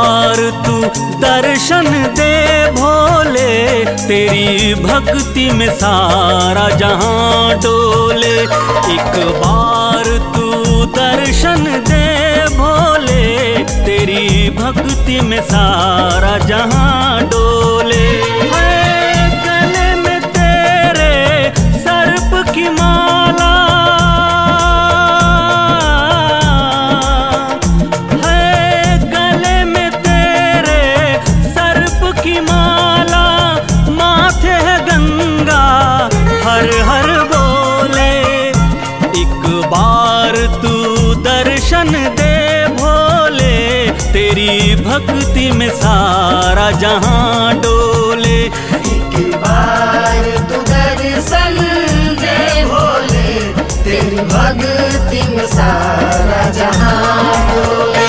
बार तू दर्शन दे भोले तेरी भक्ति में सारा जहां डोले एक बार तू दर्शन दे भोले तेरी भक्ति में सारा जहां डोले है गले में तेरे सर्प की माला है गले में तेरे सर्प की माला माथे है गंगा हर हर बोले एक बार तू दर्शन दे भोले तेरी भक्ति में सारा जहां डोले एक बार तू दर्शन दे भोले तेरी भक्ति में सारा जहां डोले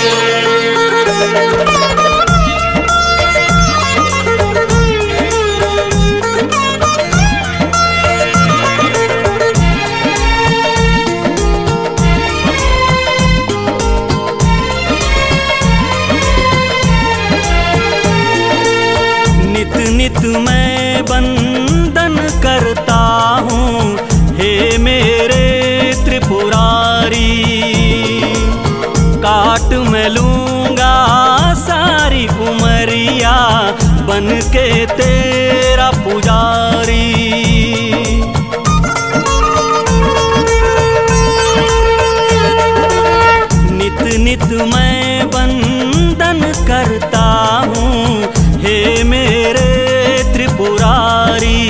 नित नित मैं बंदन करता हूँ हे मेरे त्रिपुरारी काट मैं लूंगा सारी उमरिया बन के तेरा पुजारी नित नित मैं बंदन करता हूँ हे मेरे त्रिपुरारी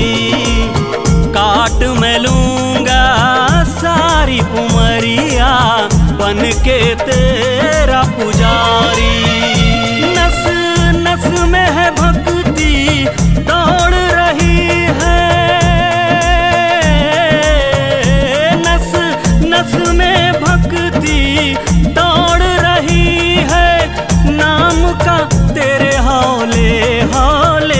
काट मैं लूंगा सारी उमरिया बन के तेरा पुजारी नस नस में है भक्ति दौड़ रही है नस नस में भक्ति दौड़ रही है नाम का तेरे हौले हौले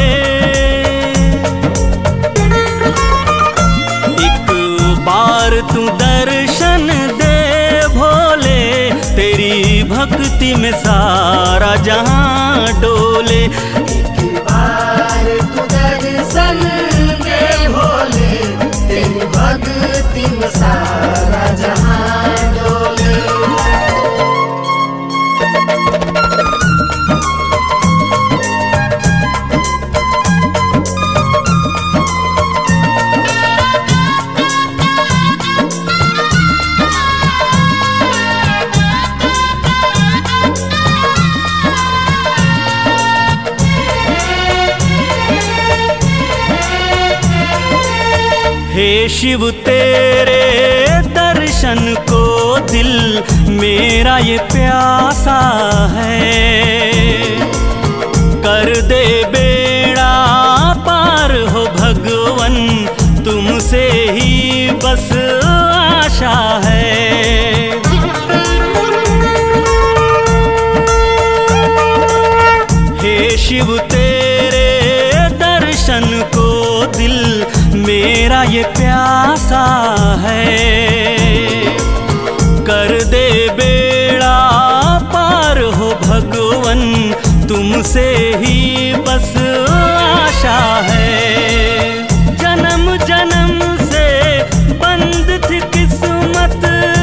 एक बार तू दर्शन दे भोले तेरी भक्ति में सारा जहां डोले एक बार तू दर्शन दे भोले तेरी भक्ति में सारा जहां डोले हे शिव तेरे दर्शन को दिल मेरा ये प्यासा है कर दे बेड़ा पार हो भगवन तुमसे ही बस आशा है हे शिव तेरे दर्शन को दिल मेरा ये प्यासा है कर दे बेड़ा पार हो भगवन तुमसे ही बस आशा है जन्म जन्म से बंद थी किस्मत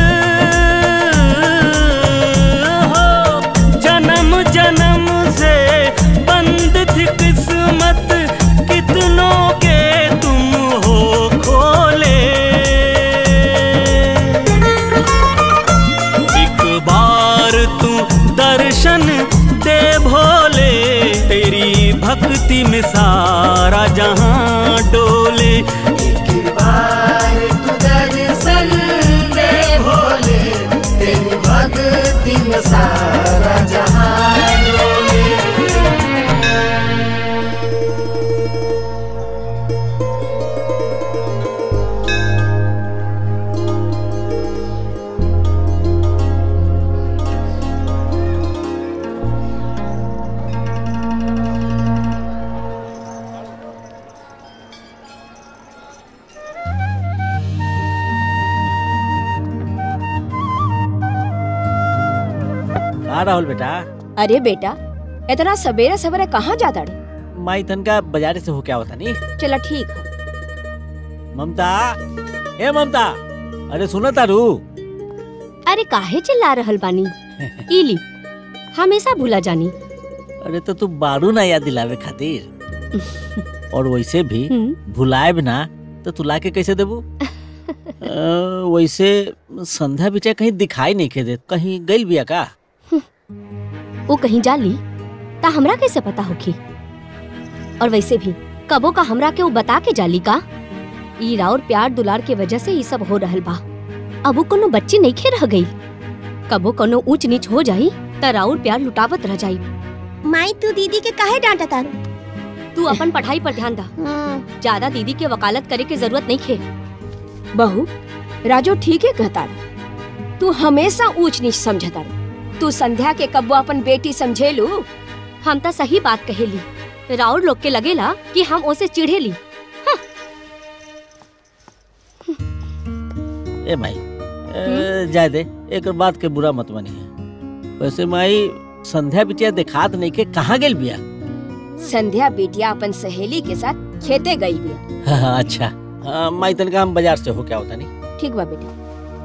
हो जन्म जन्म से बंद थी किस्मत कितनों के तुम हो खोले एक बार तू दर्शन दे भोले तेरी भक्ति में सारा जहां डोले एक बार तू दर्शन दे भोले तेरी भक्ति में सारा जहां डोले का राहुल बेटा अरे बेटा इतना सवेरे सवेरे कहाँ जाता रे माई तनका बाजार से हो क्या होता नहीं चला ठीक है ममता ए ममता अरे सुनो तारू अरे काहे चिल्ला रहल बानी इली हमेशा भूला जानी अरे तो तू बारू ना याद दिलावे खातिर और वैसे भी हम्म, भुलाए ना तो तू लाके कैसे देबू अ, वैसे संध्या बिटिया कहीं दिखाई नहीं के दे कहीं गइल बिया का वो कहीं जाली ता हमरा कैसे पता होखी और वैसे भी कबो का हमरा के वो बता के जाली का ई राउर प्यार दुलार के वजह से ये सब हो रहल बा अब वो कोनो बच्ची नहीं खे रह गई कबो कोनो ऊंच नीच हो जाई त राउर प्यार लुटावत रह जाई माई तू दीदी के काहे डांटा तारू तू अपन पढ़ाई पर ध्यान दा हम्म, ज्यादा दीदी के वकालत करे के जरूरत नहीं खे बहू राजू ठीक है कहता रे तू हमेशा ऊंच नीच समझता रे तू संध्या के कब्बो अपन बेटी समझेलू हम त सही बात कहेली राउर लोग के लगेला कि हम ओसे चिढ़ेली ए माई अ, जाए दे एक बात के बुरा मत मानी है वैसे माई संध्या बिटिया दिखात नहीं के कहाँ गेल बिया संध्या बेटिया अपन सहेली के साथ खेते गई भी हाँ, अच्छा हाँ, माई तनका हम बाजार से हो क्या होता नहीं ठीक बा बेटी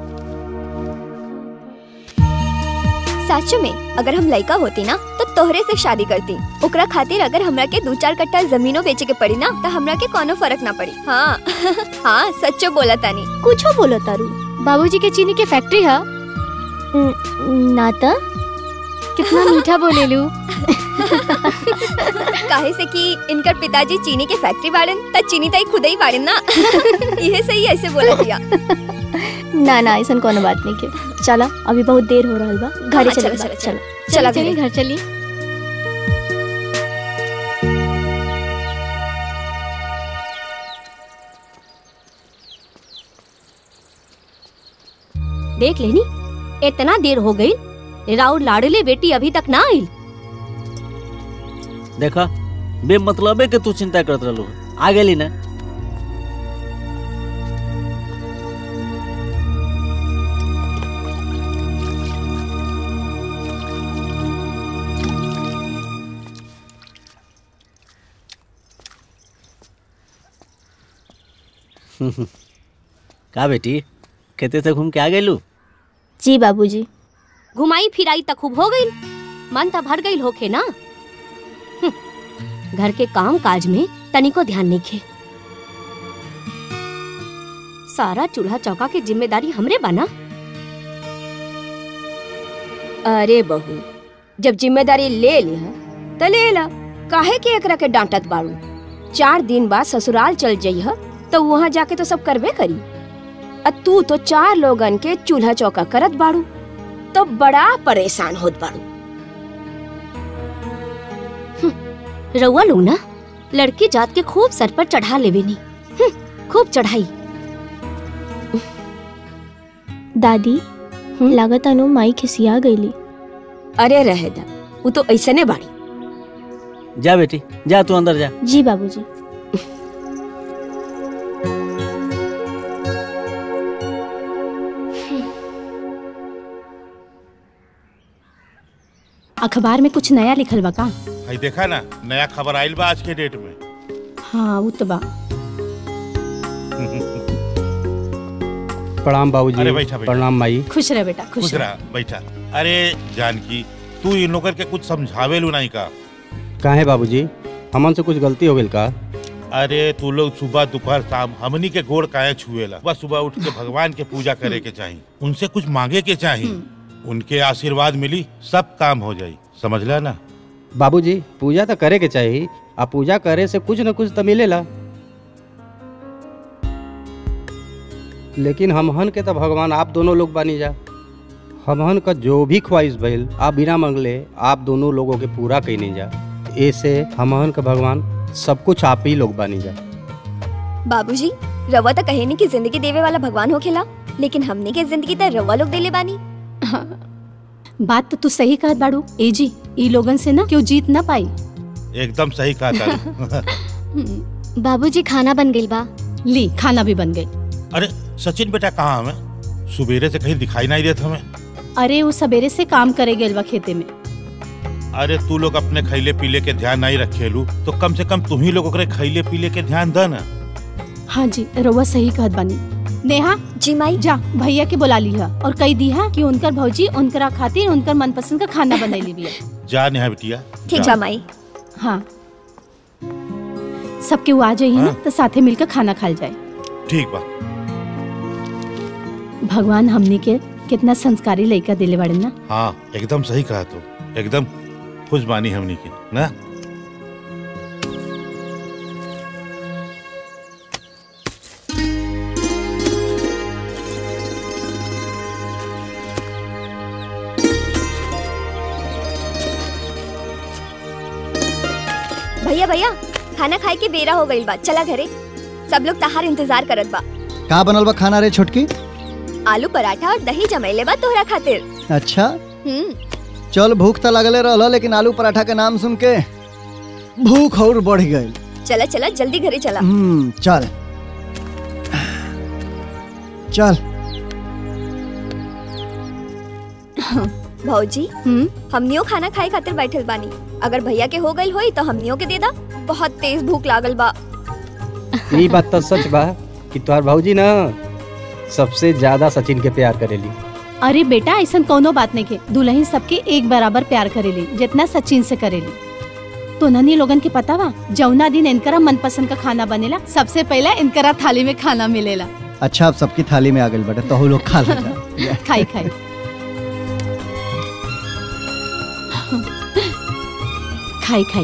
सच में अगर हम लड़का होती ना तो तोहरे से शादी करती ओकरा खातिर अगर हमरा के दो चार कट्टा जमीनो बेचे के पड़ी ना तो हमरा के कोनो फर्क ना पड़ी हाँ हाँ सच्चो बोला तानी कुछो बोलो तारू बाबूजी के चीनी के फैक्ट्री है ना त कितना मीठा बोलेलू काहे से कि इनकर पिताजी चीनी के फैक्ट्री बाड़न त चीनी ताई खुद ही बाड़न ना यही सही ऐसे बोला दिया ना ना ऐसा कोनो बात नहीं के चला अभी बहुत देर हो रहा बा घरे हाँ, चले चलो, चलो चलो, चलो चलो चलिए घरे। घर चलिए देख लेनी इतना देर हो गई राउर लाडले बेटी अभी तक ना आई देखा बे मतलबे के तू चिंता करत रहलू आ गेली ना का बेटी खेते से घूम के आ गेलू जी बाबूजी घुमाई फिराई तक खूब हो गई मन त भर गई होखे ना हम्म, घर के काम काज में तनिको ध्यान नहीं खे सारा चूल्हा चौका के जिम्मेदारी हमरे बना अरे बहू जब जिम्मेदारी ले लिया त ले ला काहे के एकरा के डांटत बाड़ू चार दिन बाद ससुराल चल जइह तो वहाँ जाके तो सब करबे करी अ तू तो चार लोगन के चूल्हा चौका करत बाड़ू तो बड़ा परेशान होत बाड़ू रउआ लोग ना लड़की जात के खूब सर पर चढ़ा लेवे नी हम्म, खूब चढ़ाई दादी लागत अनु माई खिसिया गईली अरे रहे दा वो तो ऐसने बाड़ी जा बेटी जा तू अंदर जा जी बाबूजी अखबार में कुछ नया लिखल बा का भाई देखा ना नया खबर आइल बा आज के डेट में हाँ वो तो बा प्रणाम बाबूजी अरे बैठा, बैठा। प्रणाम माई खुश रह बेटा खुश खुश रह रहा बैठा अरे जानकी तू इन लोगन के कुछ समझावे लू नहीं का काहे बाबूजी हमन से कुछ गलती हो गई का अरे तू लोग सुबह दोपहर शाम हमनी के गोड़ काहे छुएला सुबह सुबह उठ के भगवान के पूजा करे के चाहिए उनसे कुछ मांगे के चाहिए उनके आशीर्वाद मिली सब काम हो जाई समझला ना बाबूजी पूजा तो करे के चाहिए आ पूजा करे से कुछ न कुछ तो मिलेला लेकिन हमहन के तो भगवान आप दोनों लोग बानी जा हमहन का जो भी ख्वाहिश भइल आप बिना मंगले आप दोनों लोगों के पूरा कैनी जा ऐसे हमहन का भगवान सब कुछ आप ही लोग बानी जा बाबूजी रवा तो कहे नहीं कि जिंदगी देवे वाला भगवान हो खेला लेकिन हमने के जिंदगी तो रवा लोग देले बानी बात तो तू सही कहत बाड़ू ए जी ई लोगन से ना क्यों जीत ना पाई एकदम सही कहा था बाबूजी खाना बन गई बा ली खाना भी बन गई अरे सचिन बेटा कहाँ हमें सुबेरे से कहीं दिखाई नहीं देता हमें अरे वो सवेरे से काम करे गेल बा खेते में अरे तू लोग अपने खैले पीले के ध्यान नहीं रखेलू तो कम से कम तुम ही लोग ओकरे खैले पीले के ध्यान द ना हाँ जी रउआ सही कहत बानी नेहा जी माई जा भैया के बुला लिहा और कही दिहा कि उनकर भौजी उनकरा खातिर उनकर मनपसंद का खाना बनैली बिया जा नेहा बिटिया ठीक जा। बा माई हाँ सबके वो आ जाइए ना हाँ। तो साथे मिलकर खाना खाल जाए ठीक बा भगवान हमने के कितना संस्कारी लड़का दिले बाड़े ना हाँ एकदम सही कहा तू एकदम खुश बानी हमनी की ना भैया भैया खाना खाए के बेरा हो गई बा चला घरे सब लोग तहार इंतजार करत बा का बनल बा खाना रे छोटकी आलू पराठा और दही जमैले बा तोहरा खातिर अच्छा हम्म चल भूख तो लगले रहल लेकिन आलू पराठा के नाम सुन के भूख और बढ़ गई चला चला जल्दी घरे चला हम्म चल चल भौजी हमनियो खाना खाए खातिर बैठल बानी अगर भैया के हो गई होई तो हमनियो के दे दा बहुत तेज भूख लागल बा ये बात तो सच बा कि तोहार भौजी ना सबसे ज्यादा सचिन के प्यार करेली अरे बेटा ऐसा कोनो बात नहीं के दुल्हन सबके एक बराबर प्यार करेली जितना सचिन से करेली तो ननी लोगन के पता बा जौना दिन इनकरा मनपसंद का खाना बनेला सबसे पहला इनकरा थाली में खाना मिलेला अच्छा अब सबकी थाली में आ गई बेटा तो लोग खा ले जा खाई खाई खाई खाई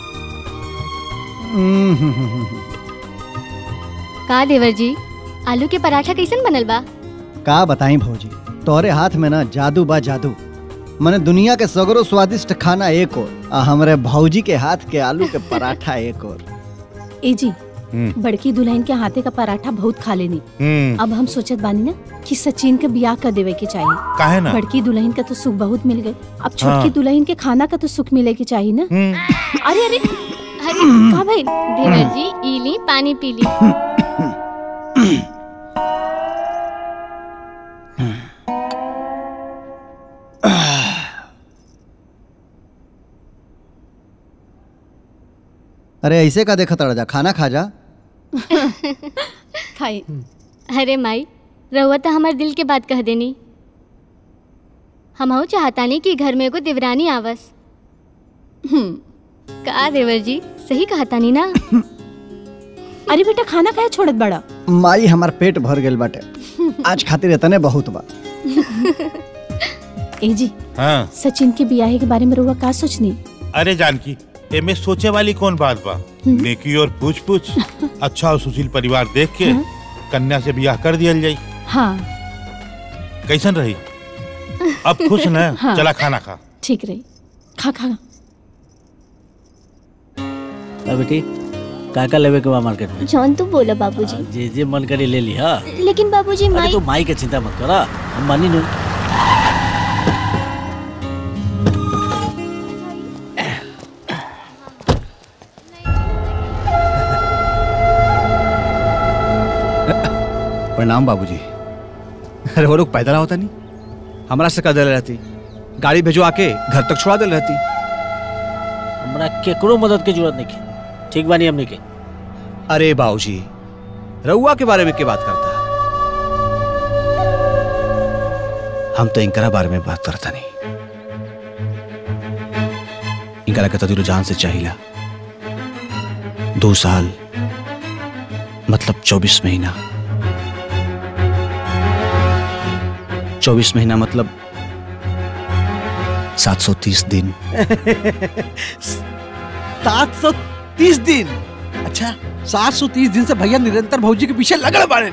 हम्म, हम्म, हम्म, हम्म। का देवर जी आलू के पराठा कैसन बनल बा का बताई भौजी तोहरे हाथ में ना जादू बा जादू मने दुनिया के सगरो स्वादिष्ट खाना एक और आ हमरे भौजी के हाथ के आलू के पराठा एक और ए जी हम्म। बड़की दुल्हन के हाथे का पराठा बहुत खा लेनी हम्म अब हम सोचत बानी ना कि सचिन के ब्याह कर देवे के चाहिए काहे ना बड़की दुल्हन का तो सुख बहुत मिल गई अब छोटकी हाँ। दुल्हन के खाना का तो सुख मिले के चाहिए ना हम्म अरे अरे अरे का भाई देवर जी ई ली पानी पी ली अरे ऐसे का देखा तड़ा जा खाना खा जा खाई अरे माई रहुआ तो हमार दिल के बात कह देनी हम चाहतानी कि घर में एगो देवरानी आवस हम्म का देवर जी सही कहतानी ना अरे बेटा खाना खाए छोड़त बड़ा माई हमार पेट भर गेल बाटे आज खातिर इतने बहुत बा ए जी हाँ सचिन के ब्याह के बारे में रुआ का सोचनी अरे जानकी एमे सोचे वाली कौन बात बा नेकी और पूछ पूछ अच्छा और सुशील परिवार देख के कन्या से ब्याह कर दिया जाई हाँ कैसन रही अब खुश न हाँ। चला खाना खा ठीक रही खा खा अब बेटी का का लेवे के बा मार्केट में जौन तू बोला बाबूजी जे जे मन करी ले ली हाँ लेकिन बाबूजी अरे माई तू माई के चिंता मत करा हम मानी नु प्रणाम बाबूजी अरे वो लोग पैदल होता नहीं हमारा से कदल रहती गाड़ी भेजो आके घर तक छोड़ा दे रहती हमरा केकरो मदद के जरूरत नहीं है ठीक बानी हमने के अरे बाबूजी रउआ के बारे में क्या बात करता है हम तो इनकरा बारे में बात करता नहीं इनकरा के तो दिलो जान से चाहिला दो साल मतलब चौबीस महीना चौबीस महीना मतलब सात सौ तीस दिन सात सौ तीस दिन अच्छा सात सौ तीस दिन से भैया निरंतर भौजी के पीछे लगल बाड़े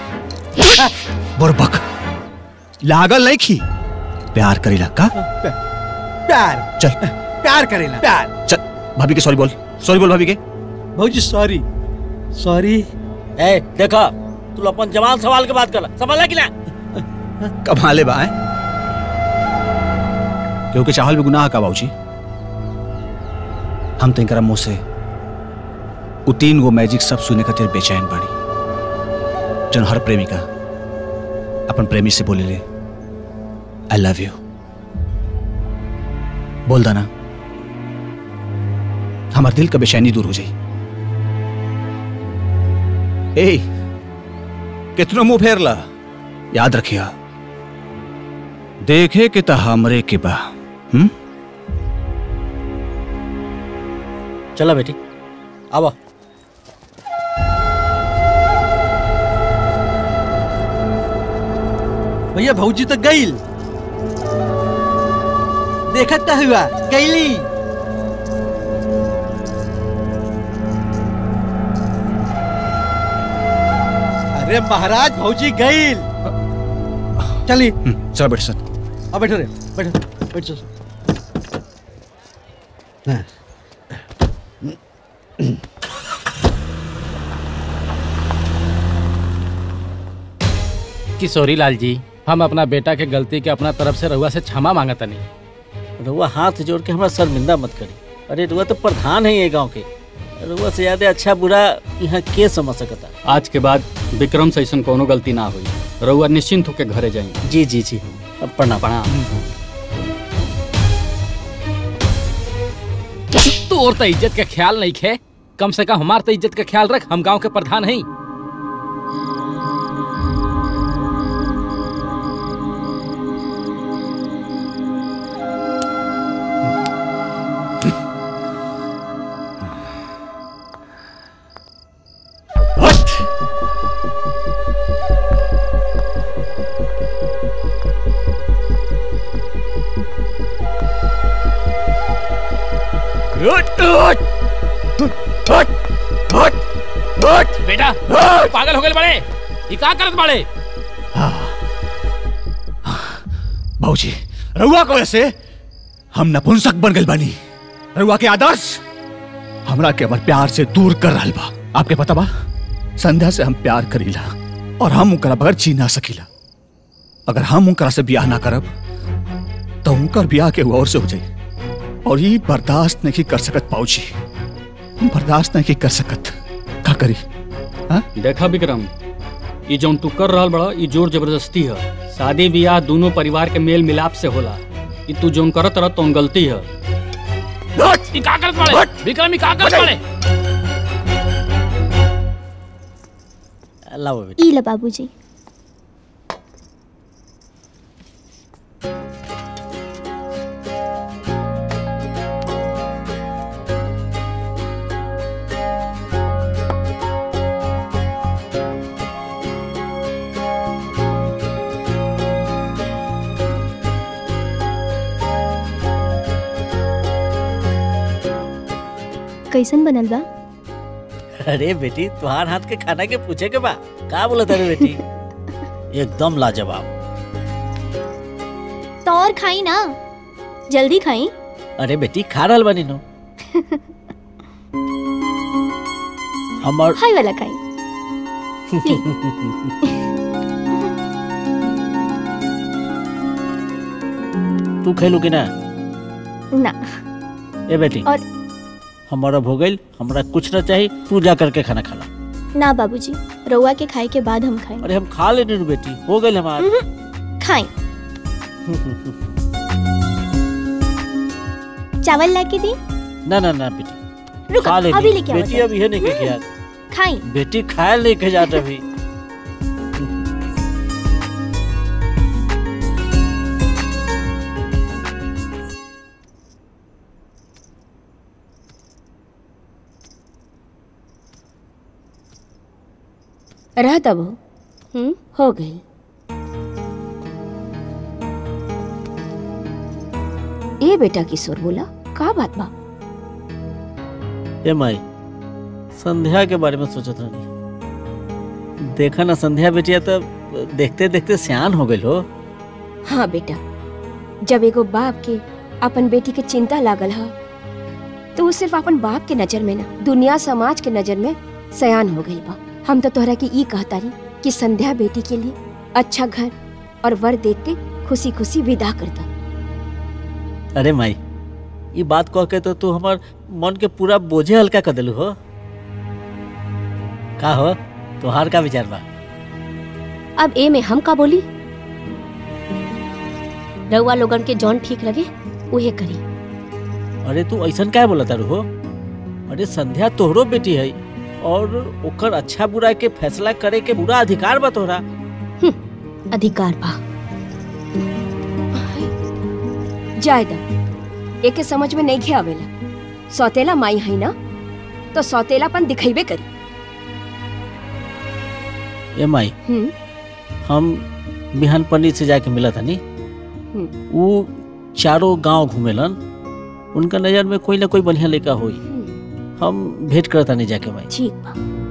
बुरबक लागल नहीं खी प्यार करेला का प्यार चल प्यार करेला प्यार चल भाभी के सॉरी बोल सॉरी बोल भाभी के भौजी सॉरी सॉरी ए देखा तू अपन जवान सवाल के बात कर समझला कि ना कमाले बा हैं? क्योंकि चाहल भी गुनाह का बाबूजी हम तो इनकरा मुंह से उ तीन गो मैजिक सब सुने खातिर बेचैन बाड़ी जन हर प्रेमिका अपन प्रेमी से बोले ले आई लव यू बोल दाना हमार दिल का बेचैनी दूर हो जाई ए कितनो मुंह फेरला याद रखिया देखे कि त हमरे के बा हम्म चला बेटी आवा भैया भौजी तो गईल देखत त हुआ गईली अरे महाराज भौजी गईल चली हम्म, चलो बेट सर अब बैठो रे बैठो बैठो हाँ। किशोरी लाल जी हम अपना बेटा के गलती के अपना तरफ से रहुआ से क्षमा मांगत नहीं रुआ हाथ जोड़ के हमारा शर्मिंदा मत करी अरे रुआ तो प्रधान है ये गांव के रुआ से ज्यादा अच्छा बुरा यहाँ के समझ सकता आज के बाद विक्रम से ऐसा कोनो गलती ना हुई रहुआ निश्चिंत होकर घरे जाएंगे जी जी जी अब प्रणाम प्रणाम तोर तो इज्जत के ख्याल नहीं खे कम से कम हमार तो इज्जत का ख्याल रख हम गांव के प्रधान हैं बेटा पागल हो गए बड़े ये का करत बड़े बाबूजी रउआ को ऐसे हम नपुंसक बन गए बानी रउआ के आदर्श हमरा के हमर प्यार से दूर कर रहल बा आपके पता बा संध्या से हम प्यार करीला और हम उनकरा बगैर जी ना सकीला अगर हम उनकरा से ब्याह ना करब तो उनकर ब्याह के और से हो जाई और ये बर्दाश्त नहीं कर सकत बाबूजी हम बर्दाश्त नहीं कर सकत का करी देखा विक्रम ये जौन तू कर रहल बड़ा ये जोर जबरदस्ती है शादी ब्याह दोनों परिवार के मेल मिलाप से होला ये तू जौन करत रह तो गलती है ई का करत बड़े विक्रम ई का करत बड़े लाओ बेटी ई लो बाबूजी कैसन बनल बा अरे बेटी तुहार हाथ के खाना के पूछे के बा का बोला तारे बेटी एकदम लाजवाब तो और खाई ना जल्दी खाई अरे बेटी खा रहल बानी नो हमर हाय वाला खाई तू खेलू कि ना ना ए बेटी और हमारा हो गइल हमरा कुछ ना चाहिए तू जा करके खाना खा ला ना बाबूजी रउआ के खाए के बाद हम खाएं अरे हम खा लेने नु बेटी हो गइल हमार खाएं चावल लाके दी ना ना ना बेटी रुको, खा ले अभी लेके आवा बेटी जरा। अभी है नहीं के क्या खाई बेटी खाए लेके जात अभी रह तब हम्म हो गई ए बेटा किशोर बोला का बात बा ए माई संध्या के बारे में सोचत रही देखा ना संध्या बेटिया तो देखते देखते सियान हो गई हो हाँ बेटा जब एगो बाप के अपन बेटी के चिंता लागल हा तो वो सिर्फ अपन बाप के नजर में ना दुनिया समाज के नजर में सयान हो गई बा हम तो तोहरा के ई कहता रही कि संध्या बेटी के लिए अच्छा घर और वर देख के खुशी खुशी विदा करता अरे माई ये बात कह के तो तू हमार मन के पूरा बोझे हल्का कर दिलू हो का हो तुहार का विचार बा अब ए में हम का बोली रउआ लोगन के जौन ठीक लगे उहे करी अरे तू ऐसा क्या बोला तारू हो अरे संध्या तोहरो बेटी है और ओकर अच्छा बुरा के फैसला करे के पूरा अधिकार बा तोहरा अधिकार बा जायदा एके समझ में नहीं आवेला सौतेला माई है ना तो सौतेलापन दिखेबे करी ए माई हम्म हम बिहान पंडित से जाके मिला था नी हम्म। वो चारों गांव घूमेलन उनका नजर में कोई ना कोई बढ़िया लड़का होई हम भेंट करता नहीं जाके माई ठीक बा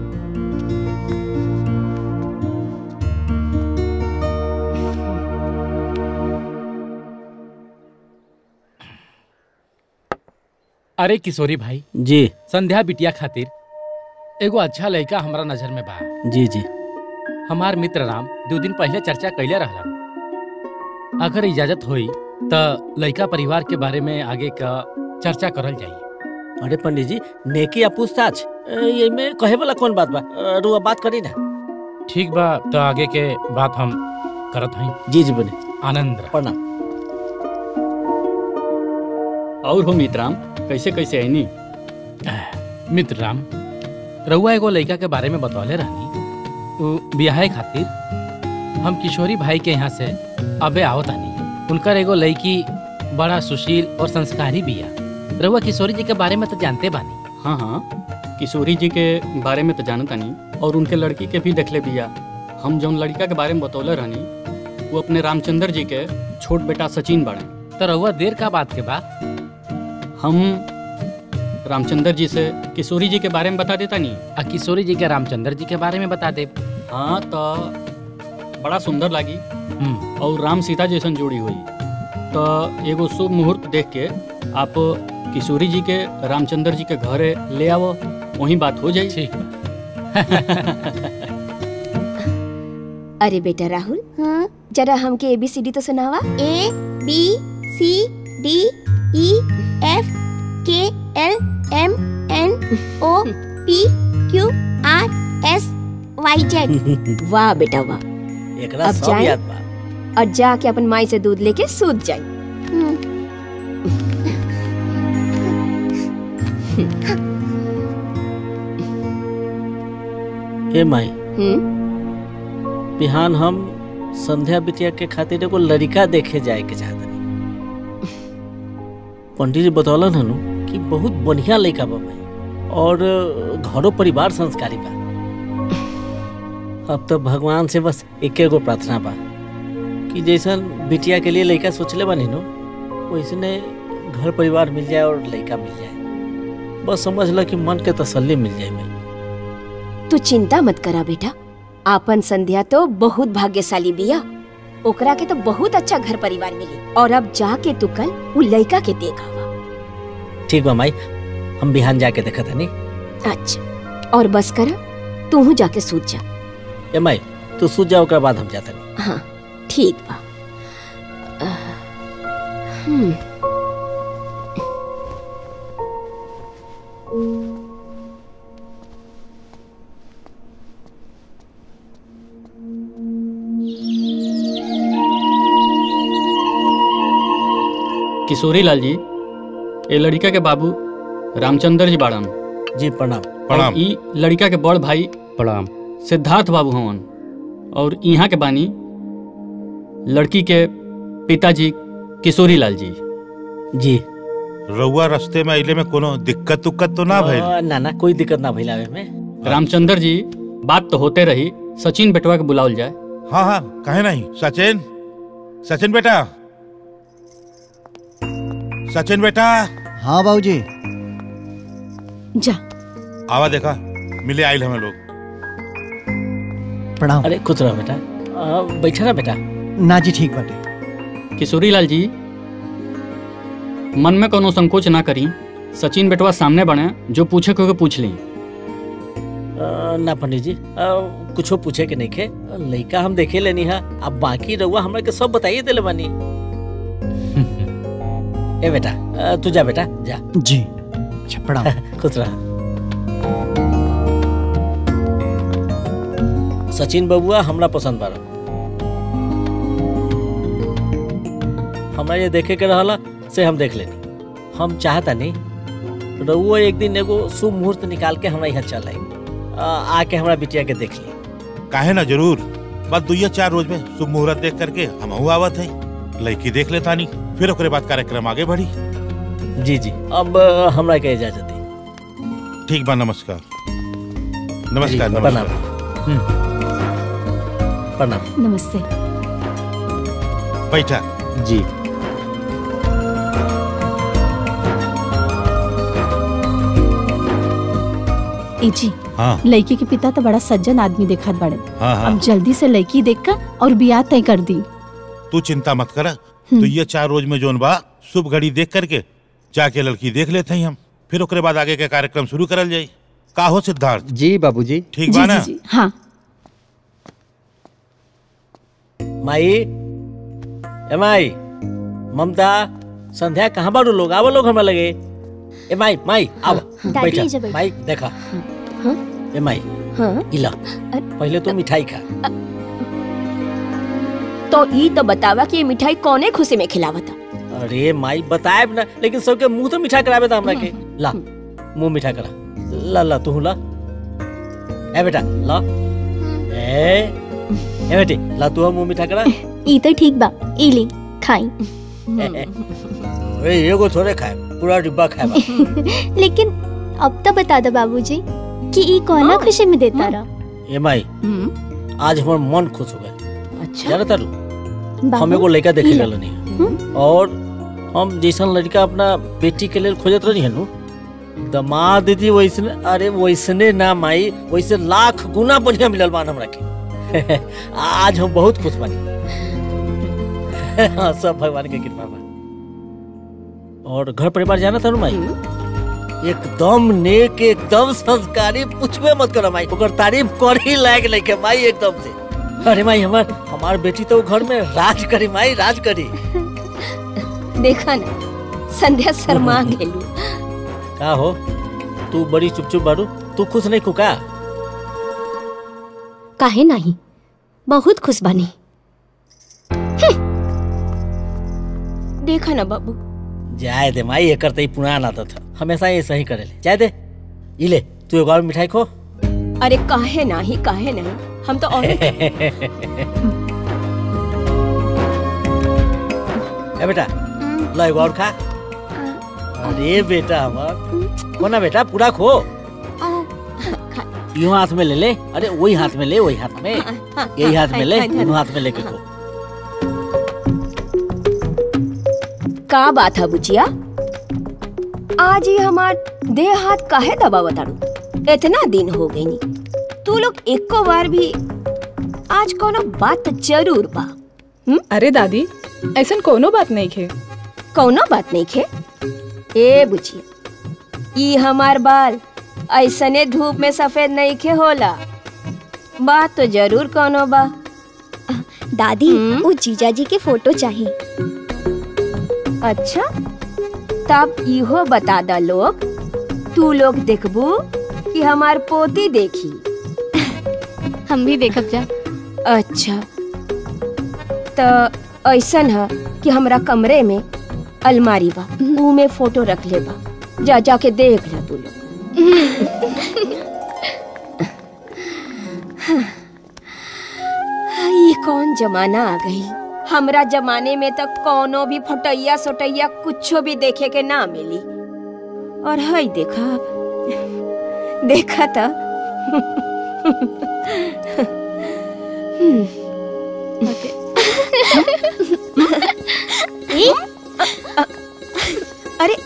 अरे किशोरी भाई जी संध्या बिटिया खातिर एगो अच्छा लड़का हमरा नजर में बा जी जी हमार मित्र राम दो दिन पहले चर्चा कैले रहलन अगर इजाजत होई त लड़का परिवार के बारे में आगे का चर्चा करल जाई अरे पंडित जी नेकी या पूछताछ ए, ये में कहे वाला कौन बात बा अ, रुआ बात करी ना ठीक बा तो आगे के बात हम करत हई जी जी बने आनंद रह। प्रणाम और हो मित्राम कैसे कैसे आईनी मित्र राम रउआ एगो लड़का के बारे में बतौले रहनी उ बियाहे खातिर हम किशोरी भाई के यहाँ से अबे आवत आनी उनकर एगो लड़की बड़ा सुशील और संस्कारी बिया रउआ किशोरी जी के बारे में तो जानते बानी हाँ हाँ किशोरी जी के बारे में तो जानत नहीं और उनके लड़की के भी देखले बिया हम जौन लड़का के बारे में बतौले रहनी वो अपने रामचंद्र जी के छोट बेटा सचिन बाड़े तो रउआ देर का बात के बा हम रामचंद्र जी से किशोरी जी के बारे में बता देता नहीं आ किशोरी जी के रामचंद्र जी के बारे में बता दे हाँ तो बड़ा सुंदर लगी और राम सीता जैसन जोड़ी हुई तो एगो शुभ मुहूर्त देख के आप किशोरी जी के रामचंद्र जी के घरे ले आओ वहीं बात हो जाए ठीक अरे बेटा राहुल जरा हमके एबीसीडी तो सुनावा A B C D E F K L M N O P Q R S Y Z वाह बेटा वाह एकरा अब सब जाएं? याद बा और जाके अपन माई से दूध लेके सूत जाए ए माई हम्म बिहान हम संध्या बिटिया के खातिर एगो लड़का देखे जाए के चाहत पंडित जी बतौलन हनु कि बहुत बढ़िया लड़का बा माई और घरो परिवार संस्कारी बा अब तो भगवान से बस एके गो प्रार्थना बा कि जैसन बिटिया के लिए लड़का सोचले बानी नो वैसने घर परिवार मिल जाए और लड़का मिल जाए बस समझ ल कि मन के तसल्ली मिल जाए माई तू चिंता मत करा बेटा आपन संध्या तो बहुत भाग्यशाली बिया ओकरा के तो बहुत अच्छा घर परिवार मिली और अब जाके तू कल वो लड़का के देखा ठीक बा माई हम बिहान जाके देखा था नहीं अच्छा और बस करा तू जाके सूत जा ए माई तू सूझ जा ओकरा बाद हम जाता नहीं हाँ ठीक बा आह, हम्म किशोरी लाल जी ये लड़का के बाबू रामचंद्र जी बाड़न जी प्रणाम प्रणाम। और ई लड़का के बड़ भाई प्रणाम सिद्धार्थ बाबू हवन और यहाँ के बानी लड़की के पिताजी किशोरी लाल जी जी रउआ रास्ते में अइले में कोनो दिक्कत उक्कत तो ना भइल आ, ना ना कोई दिक्कत ना भइल आवे में रामचंद्र जी बात तो होते रही सचिन बेटवा के बुलावल जाए हाँ हाँ कहे नहीं सचिन सचिन बेटा सचिन बेटा हाँ बाबूजी जा आवा देखा मिले आइल हमें लोग प्रणाम अरे खुश रहो बेटा आ, बैठा ना बेटा ना जी ठीक बाटे किशोरी लाल जी मन में कोनो संकोच ना करी सचिन बेटवा सामने बने जो पूछे को पूछ ली आ, ना पंडित जी आ, कुछो पूछे के नहीं खे लड़का हम देखे लेनी है अब बाकी रहुआ हमरा के सब बताइए दिले बानी ए बेटा आ, तू जा बेटा जा जी अच्छा प्रणाम खुश रहा सचिन बबुआ हमरा पसंद बारा हमरा ये देखे के रहला से हम देख लेनी हम चाहता नहीं रहुआ एक दिन एगो शुभ मुहूर्त निकाल के हमरा यहाँ चल आई आके हमरा बिटिया के देख ली काहे ना जरूर बस दुइया चार रोज में शुभ मुहूर्त देख करके हम आवत है लड़की देख लेता नहीं फिर ओकरे बाद कार्यक्रम आगे बढ़ी जी जी अब हमरा के इजाजत दी ठीक बा नमस्कार नमस्कार जी, नमस्कार प्रणाम नमस्ते बैठा जी ए जी हाँ लड़की के पिता तो बड़ा सज्जन आदमी देखत बड़े हाँ हाँ अब जल्दी से लड़की देख कर और बियाह तय कर दी तू चिंता मत कर तो ये चार रोज में जोन बा शुभ घड़ी देख करके जाके लड़की देख लेते हैं हम फिर ओकरे बाद आगे के कार्यक्रम शुरू करल जाई का हो सिद्धार्थ जी बाबूजी ठीक बा ना हाँ माई ए माई ममता संध्या कहाँ बारू लोग आवो लोग हमरा लगे ए माई माई आव दादी, बैठा एजा बैठ। माई देखा हाँ? ए माई हाँ इला पहले तो मिठाई खा तो ई तो बतावा कि ये मिठाई कौने खुशी में खिलावता अरे माई बताए ना लेकिन सबके मुंह तो मीठा करावे था हमरा के ला मुंह मीठा करा ला ला तू ला ए बेटा ला ए ए बेटी ला तू मुंह मीठा करा ई तो ठीक बा ई ली खाई अरे एगो थोड़े खाए पूरा डिब्बा खाए बा लेकिन अब तो बता दो बाबूजी कि ई कौना खुशी में देता रहा ए माई आज हमार मन खुश हो गए अच्छा जाना तारू बाबू, हम एगो लड़का देखे ई ला। गल नहीं और हम जैसन लड़का अपना बेटी के लिए खोजत रही हनु दमाद दीदी वैसने अरे वैसने ना माई वैसे लाख गुना बढ़िया मिलल बान हमरा के आज हम बहुत खुश बानी हाँ, सब भगवान के कृपा बा और घर परिवार जाना था माई एकदम नेक एकदम संस्कारी पूछबे मत करो माई ओकर तारीफ कर ही लायक लेके माई एकदम से अरे माई हमार हमार बेटी तो घर में राज करी माई राज करी देखा ना संध्या शर्मा गेलू का हो तू बड़ी चुप चुप बारू तू खुश नहीं खुका काहे नहीं बहुत खुश बनी देखा ना बाबू जाए दे माई एकर तो पुराना आदत था हमेशा ये सही करे ले जाए दे ई ले तू एगो और मिठाई खो अरे काहे नहीं काहे नहीं हम तो और ए बेटा ला एगो और खा अरे बेटा हमार कोना बेटा पूरा खो यूं हाथ में ले ले अरे वही हाथ में ले वही हाथ में यही हाथ में ले दोनों हाथ में लेके खो का बात है बुचिया आज ही हमार देह हाथ काहे दबा बताड़ू इतना दिन हो गई नी तू लोग एको बार भी आज कोनो बात जरूर बा अरे दादी ऐसा कोनो बात नहीं खे कौनो बात नहीं खे ए बुचिया ई हमार बाल ऐसने धूप में सफेद नहीं खे होला बात तो जरूर कोनो बा दादी वो जीजा जी के फोटो चाहिए अच्छा तब इहो बता दा लोग तू लोग देखबू कि हमार पोती देखी हम भी देखब जा अच्छा तो ऐसन है कि हमरा कमरे में अलमारी बा ऊ में फोटो रख ले बा जा जा के देख ले तू लोग ये कौन जमाना आ गई हमरा जमाने में तक कोनो भी फटैया सोटैया कुछो भी देखे के ना मिली और हई देखा अब देखा था अरे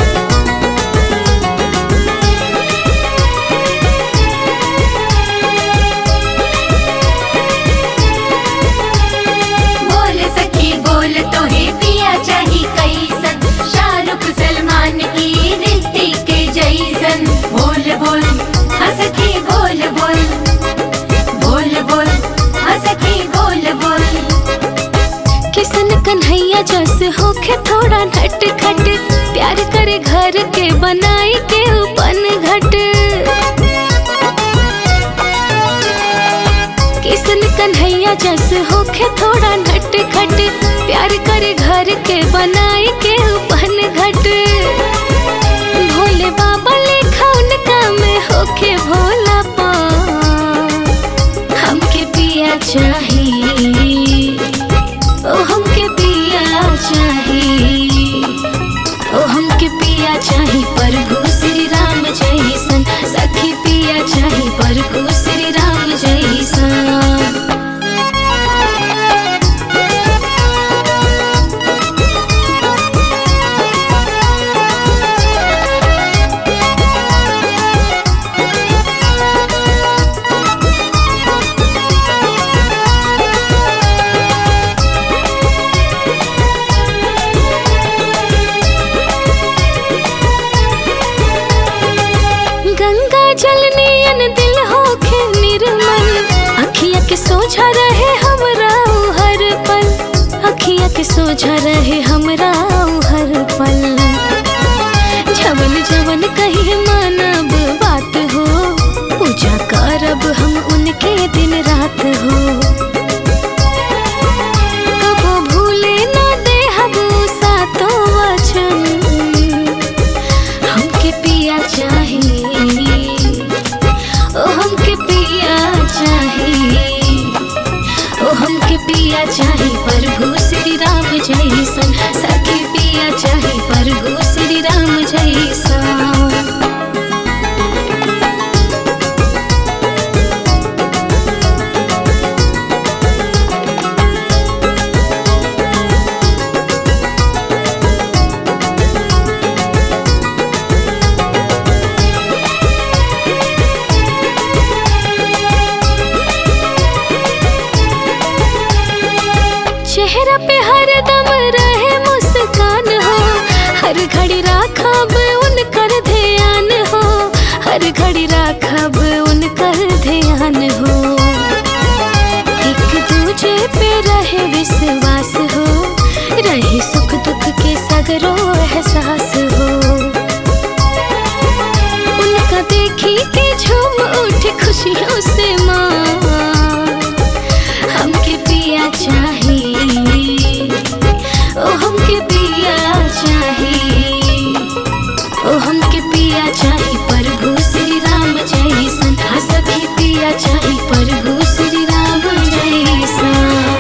Thank किसन कन्हैया जस होखे थोड़ा नट खट प्यार करे घर के बनाई के उपन घट किसन कन्हैया जस होखे थोड़ा नट खट प्यार करे घर के बनाई के उपन घट भोले बाबा लेखा उनका में होखे भोला पा हमके पिया चाहिए ओ हमके पिया चाहिए ओ हमके पिया चाही प्रभु श्री राम जैसन सखी पिया चाही प्रभु श्री राम जैसन गंगा जल नियन दिल होखे निर्मल अखिया के सोझा रहे हमरा उ हर पल अखिया के सोझा रहे हमरा उ हर पल जवन जवन कही मानब बात हो पूजा करब हम उनके दिन रात हो कबो भूले ना देहब उ सातो वचन हमके पिया चाहिए ओ हमके पिया चाहिए ओ हमके पिया चाही प्रभु श्री राम जैसन सखी पिया चाही प्रभु श्री राम जैसन चेहरा पे हर दम रहे मुस्कान हो हर घड़ी राखब उनकर ध्यान हो हर घड़ी राखब उनकर ध्यान हो एक दूजे पे रहे विश्वास हो रहे सुख दुख के सगरो एहसास हो उनका देखी के झूम उठ खुशियों से माँ हमके पिया चाहिए ओ हमके पिया चाहिए ओ हमके पिया चाही प्रभु श्री राम जैसन हाँ सखी पिया चाही प्रभु श्री राम जैसन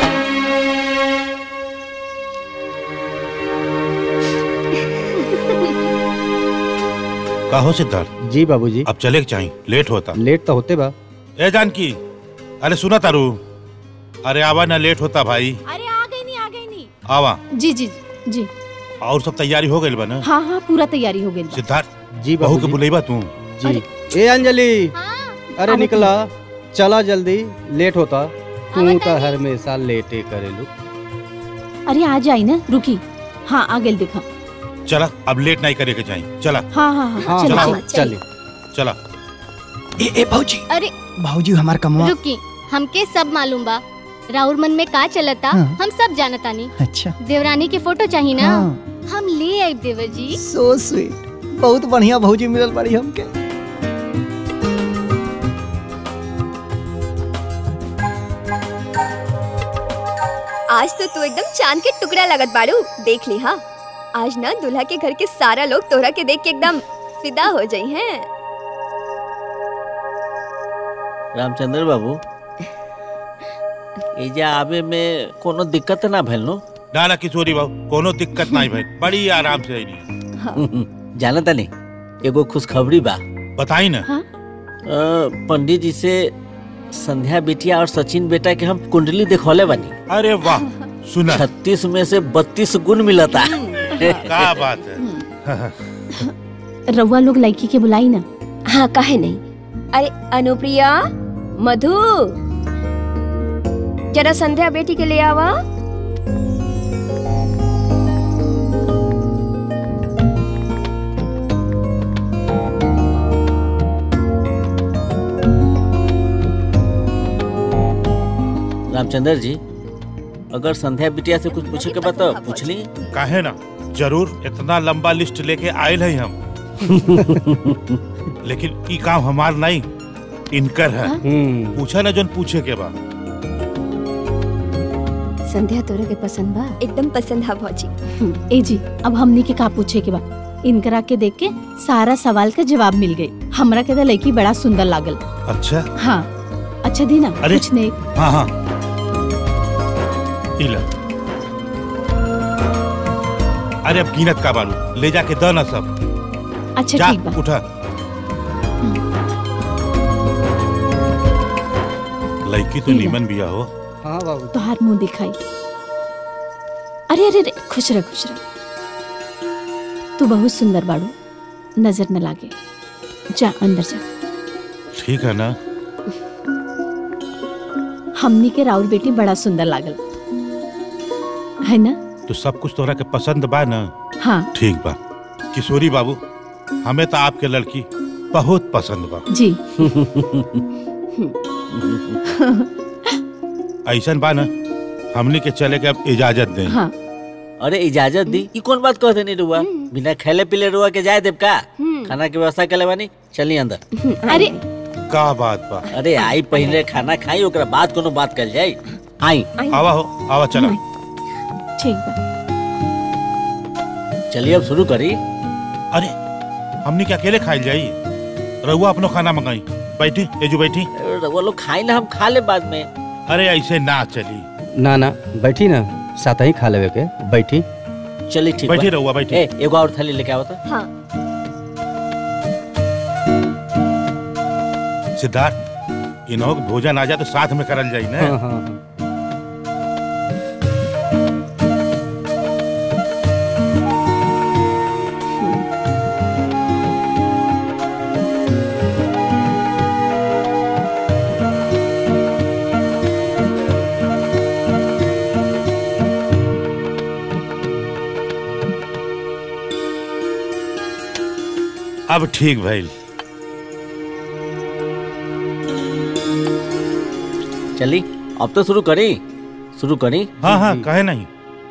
कहो सिद्धार्थ जी बाबूजी अब चले के चाहिए लेट होता लेट तो होते बा ए जानकी अरे सुना तारू अरे आवा ना लेट होता भाई अरे आ गई नहीं आ गई नहीं आवा जी जी जी और सब तैयारी हो गई बा ना हाँ हाँ पूरा तैयारी हो गई सिद्धार्थ जी बहू बाबूजी। के बुलेबा तू जी ए अंजलि अरे निकला चला जल्दी लेट होता तू तो हर हमेशा लेटे करेलू अरे आ जाई ना रुकी हाँ आ गई दिखा चला अब लेट नहीं करे के चाहिए चला हाँ हाँ हाँ चलो चला चलो चले चला ए ए भौजी अरे भौजी हमार कमवा रुकी हमके सब मालूम बा राउर मन में का चलता हाँ। हम सब जानतानी अच्छा देवरानी के फोटो चाहिए ना हाँ। हम ले आए देवर जी सो स्वीट बहुत बढ़िया भौजी मिलल बड़ी हमके आज तो तू एकदम चांद के टुकड़ा लगत बाड़ू देख ली हाँ आज ना दूल्हा के घर के सारा लोग तोहरा के देख के एकदम फिदा हो जाई हैं रामचंद्र बाबू एजा आवे में कोनो दिक्कत ना भइल नो ना ना किशोरी बाबू कोनो दिक्कत नहीं भाई बड़ी आराम से आई जाना तनी एगो खुशखबरी बा बताई ना अ, पंडित जी से संध्या बेटिया और सचिन बेटा के हम कुंडली देखौले बानी अरे वाह सुना छत्तीस में से बत्तीस गुण मिलता क्या बात है रउआ लोग लड़की के बुलाई ना हाँ काहे नहीं अरे अनुप्रिया मधु जरा संध्या बेटी के ले आवा रामचंद्र जी अगर संध्या बिटिया से कुछ पूछे के बता पूछ ली काहे ना जरूर इतना लंबा लिस्ट लेके आयल है हम लेकिन ई काम हमार नहीं इनकर है पूछा ना जोन पूछे के बा संध्या तोरा के पसंद बा एकदम पसंद है भौजी ए जी अब हमनी के का पूछे के बा इनकरा के देख के सारा सवाल का जवाब मिल गई हमरा के तो लड़की बड़ा सुंदर लागल अच्छा हाँ अच्छा दीना अरे। कुछ नहीं हाँ हाँ ई ला अरे अब कीनत का बालू ले जाके द ना सब अच्छा जा ठीक बा उठा लड़की तो ई ला। नीमन बिया हो हाँ बाबू तोहार मुंह दिखाई अरे अरे अरे खुश रह खुश रह तू बहुत सुंदर बाड़ू नजर न लागे जा अंदर जा ठीक है ना हमनी के राउर बेटी बड़ा सुंदर लागल है ना तो सब कुछ तोरा के पसंद बा ना हाँ ठीक बा किशोरी बाबू हमें तो आपके लड़की बहुत पसंद बा जी ऐसन बा ना हमनी के चले के अब इजाजत दें हाँ अरे इजाजत दी ई कौन बात कहते नहीं रुआ बिना खेले पीले रुआ के जाए देव का खाना की व्यवस्था कर बानी चली अंदर अरे का बात बा अरे आई पहले खाना खाई ओकरा बाद कोनो बात कर जाई आई आवा हो आवा चला ठीक बा चलिए अब शुरू करी अरे हमनी के अकेले खाई जाई रहुआ अपनो खाना मंगाई बैठी एजू बैठी वो लोग खाई ना हम खा ले बाद में अरे ऐसे ना चली ना ना बैठी ना साथ ही खा लेवे के बैठी चली ठीक बैठी बा। रहुआ, बैठी। ए, एगो और थाली लेके आओ तो हाँ सिद्धार्थ इन्हों के भोजन आ जाए तो साथ में करल जाई ना हाँ, हाँ, अब ठीक भइल चली अब तो शुरू करी शुरू करी हाँ हाँ कहे नहीं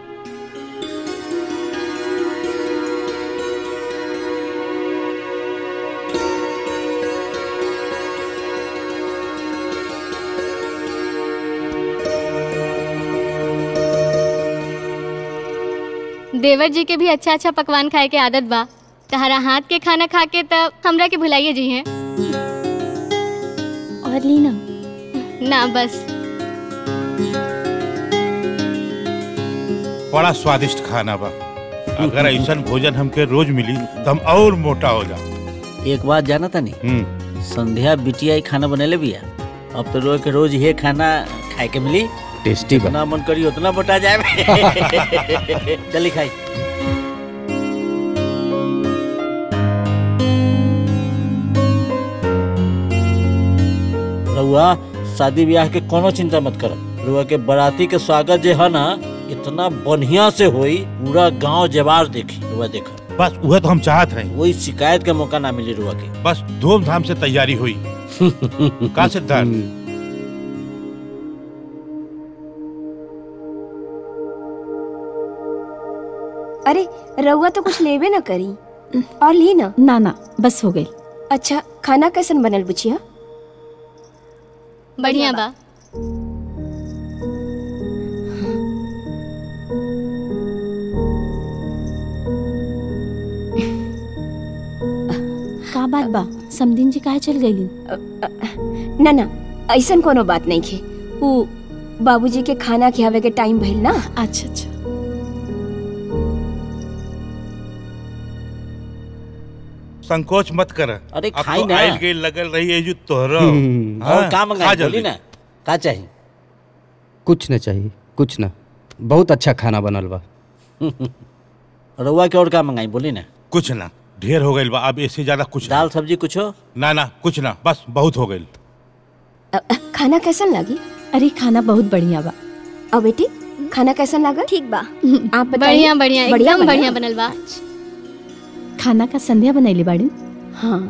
देवर जी के भी अच्छा अच्छा पकवान खाए के आदत बा तहरा हाथ के खाना खा के तब हमरा के भुलाइए जी हैं और लीना ना बस बड़ा स्वादिष्ट खाना बा अगर ऐसा भोजन हमके रोज मिली तो हम और मोटा हो जाओ एक बात जाना था नहीं संध्या बिटिया ही खाना बनेले बिया अब तो रोज के रोज ये खाना खाए के मिली टेस्टी बा जितना मन करी उतना मोटा जाए चली खाई रउआ शादी ब्याह के कोनो चिंता मत कर रउआ के बराती के स्वागत जे है ना इतना बढ़िया से होई पूरा गांव जवार देखी रउआ देखा बस वह तो हम चाहत हैं वही शिकायत का मौका ना मिले रुआ के बस धूमधाम से तैयारी हुई का सिद्धार्थ अरे रउआ तो कुछ लेबे ना करी और ली ना ना ना बस हो गई अच्छा खाना कैसन बनल बुचिया बढ़िया बा का बात बा समदिन जी काहे चल गईली ना ना ऐसन कोनो बात नहीं खे ऊ बाबूजी के खाना खियावे के टाइम भइल ना अच्छा अच्छा संकोच मत कर अरे अब खाई तो ना। आइल गई लगल रही है जो तोहरा हम्म, हाँ, और का खा मंगाई जल्दी। बोली ना का चाहिए कुछ न चाहिए कुछ न बहुत अच्छा खाना बनल बा रउआ के और का मंगाई बोली ना कुछ ना ढेर हो गई बा अब इससे ज्यादा कुछ दाल सब्जी कुछ हो ना ना कुछ ना बस बहुत हो गई खाना कैसन लगी अरे खाना बहुत बढ़िया बा और बेटी खाना कैसन लगा ठीक बा आप बताइए बढ़िया बढ़िया बढ़िया एकदम बना? बढ़िया बनल बा खाना का संध्या बनैली बाड़ी हाँ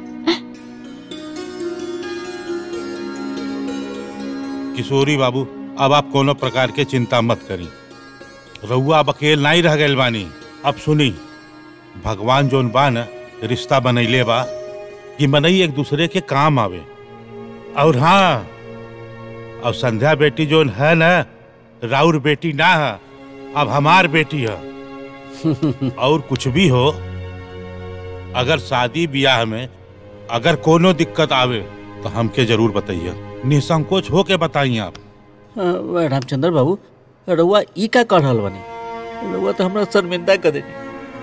किशोरी बाबू अब आप कोनो प्रकार के चिंता मत करी रउआ अब अकेल नहीं रह गए बानी अब सुनी भगवान जोन बा न रिश्ता बनैले बा कि मनई एक दूसरे के काम आवे और हाँ अब संध्या बेटी जोन है न राउर बेटी ना है अब हमार बेटी है और कुछ भी हो अगर शादी ब्याह में अगर कोनो दिक्कत आवे तो हमके जरूर बताइए निसंकोच होके बताइए आप हाँ, रामचंद्र बाबू रउआ ई का कर रहल बनी रउआ तो हमरा शर्मिंदा कर देनी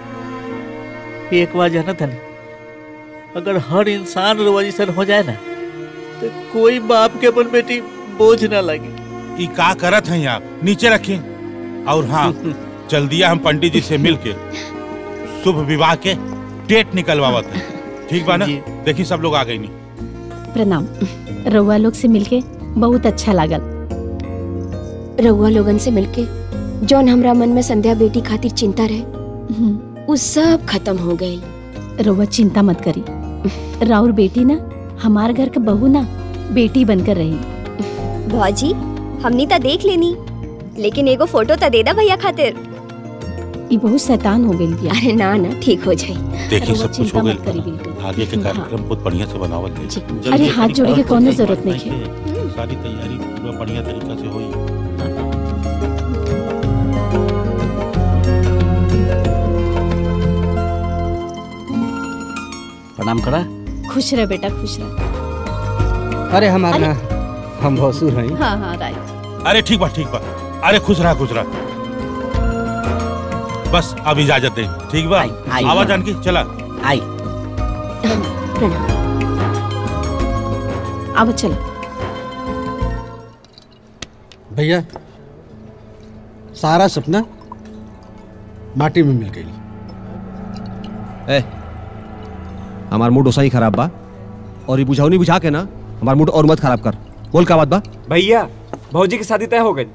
एक बार जाना था अगर हर इंसान रउआ जैसन हो जाए ना तो कोई बाप के अपन बेटी बोझ ना लगे ई का करत हैं आप नीचे रखिए और हाँ चल दिया हम पंडित जी से मिल के शुभ विवाह के डेट निकलवावत है ठीक बा ना देखी सब लोग आ गई नहीं प्रणाम रउआ लोग से मिलके बहुत अच्छा लागल रउआ लोगन से मिलके जौन हमरा मन में संध्या बेटी खातिर चिंता रहे उ सब खत्म हो गई रउआ चिंता मत करी राउर बेटी ना हमार घर के बहू ना बेटी बनकर रही भौजी हमनी तो देख लेनी लेकिन एगो फोटो तो दे दा भैया खातिर ई बहुत शैतान हो गई बिया अरे ना ना ठीक हो जाई देखिए सब कुछ चिंता हो मत करी गई आगे के कार्यक्रम बहुत बढ़िया से बनावल है अरे हाथ जोड़े के कोनो जरूरत नहीं है सारी तैयारी पूरा बढ़िया तरीका से हुई प्रणाम करा खुश रह बेटा खुश रह अरे हमारे ना हम भसुर हैं हाँ हाँ राइट अरे ठीक बा ठीक बा अरे खुश रहा खुश रहा बस अब इजाजत दे ठीक बा आई। आवा जानकी चला आई अब चलो भैया सारा सपना माटी में मिल गई ए हमार मूड ओसा ही खराब बा और ये बुझाऊ नहीं बुझा के ना हमार मूड और मत खराब कर बोल का बात बा भैया भौजी की शादी तय हो गई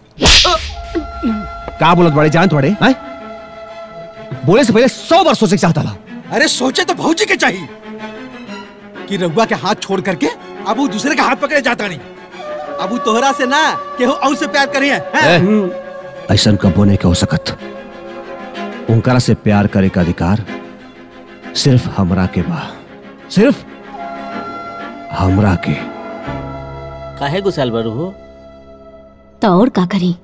का बोलत बड़े जान थोड़े हैं बोले से पहले सौ बार सोचे के चाहता था अरे सोचे तो भौजी के चाहिए कि रघुआ के हाथ छोड़ करके अब वो दूसरे का हाथ पकड़े जाता नहीं अब वो तोहरा से ना केहू और से प्यार करिए हैं? ऐसा कबो नहीं हो सकत ओंकारा से प्यार करे का अधिकार सिर्फ हमरा के बा सिर्फ हमरा के काहे गुस्साल बरू हो तो और का करी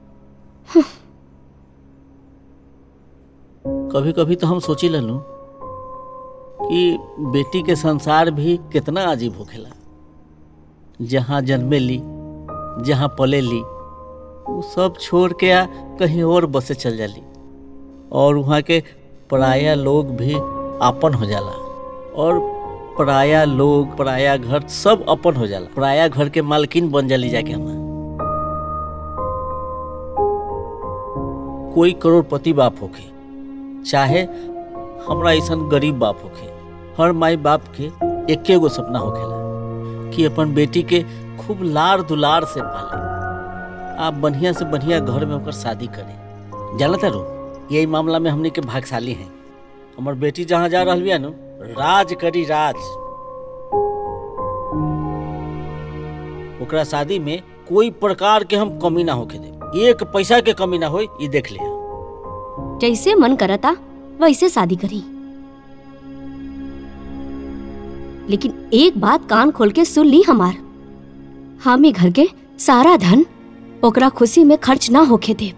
कभी कभी तो हम सोची ललू कि बेटी के संसार भी कितना अजीब होखेला जहाँ जन्मे ली जहाँ पले ली वो सब छोड़ के आ कहीं और बसे चल जाली और वहाँ के पराया लोग भी आपन हो जाला और पराया लोग पराया घर सब अपन हो जाला पराया घर के मालकिन बन जाली जाके हम कोई करोड़पति बाप होके चाहे हमरा ऐसा गरीब बाप होके हर माई बाप के एके गो सपना होखेला कि अपन बेटी के खूब लार दुलार से पाले आप बढ़िया से बढ़िया घर में होकर शादी करें जानता रो यही मामला में हमने के भागशाली हैं हमार बेटी जहाँ जा रही बिया नु राज करी राज ओकरा शादी में कोई प्रकार के हम कमी ना होके दे एक पैसा के कमी ना होई ये देख लिया जैसे मन करता वैसे शादी करी लेकिन एक बात कान खोल के सुन ली हमार हम ही घर के सारा धन ओकरा खुशी में खर्च ना होके दे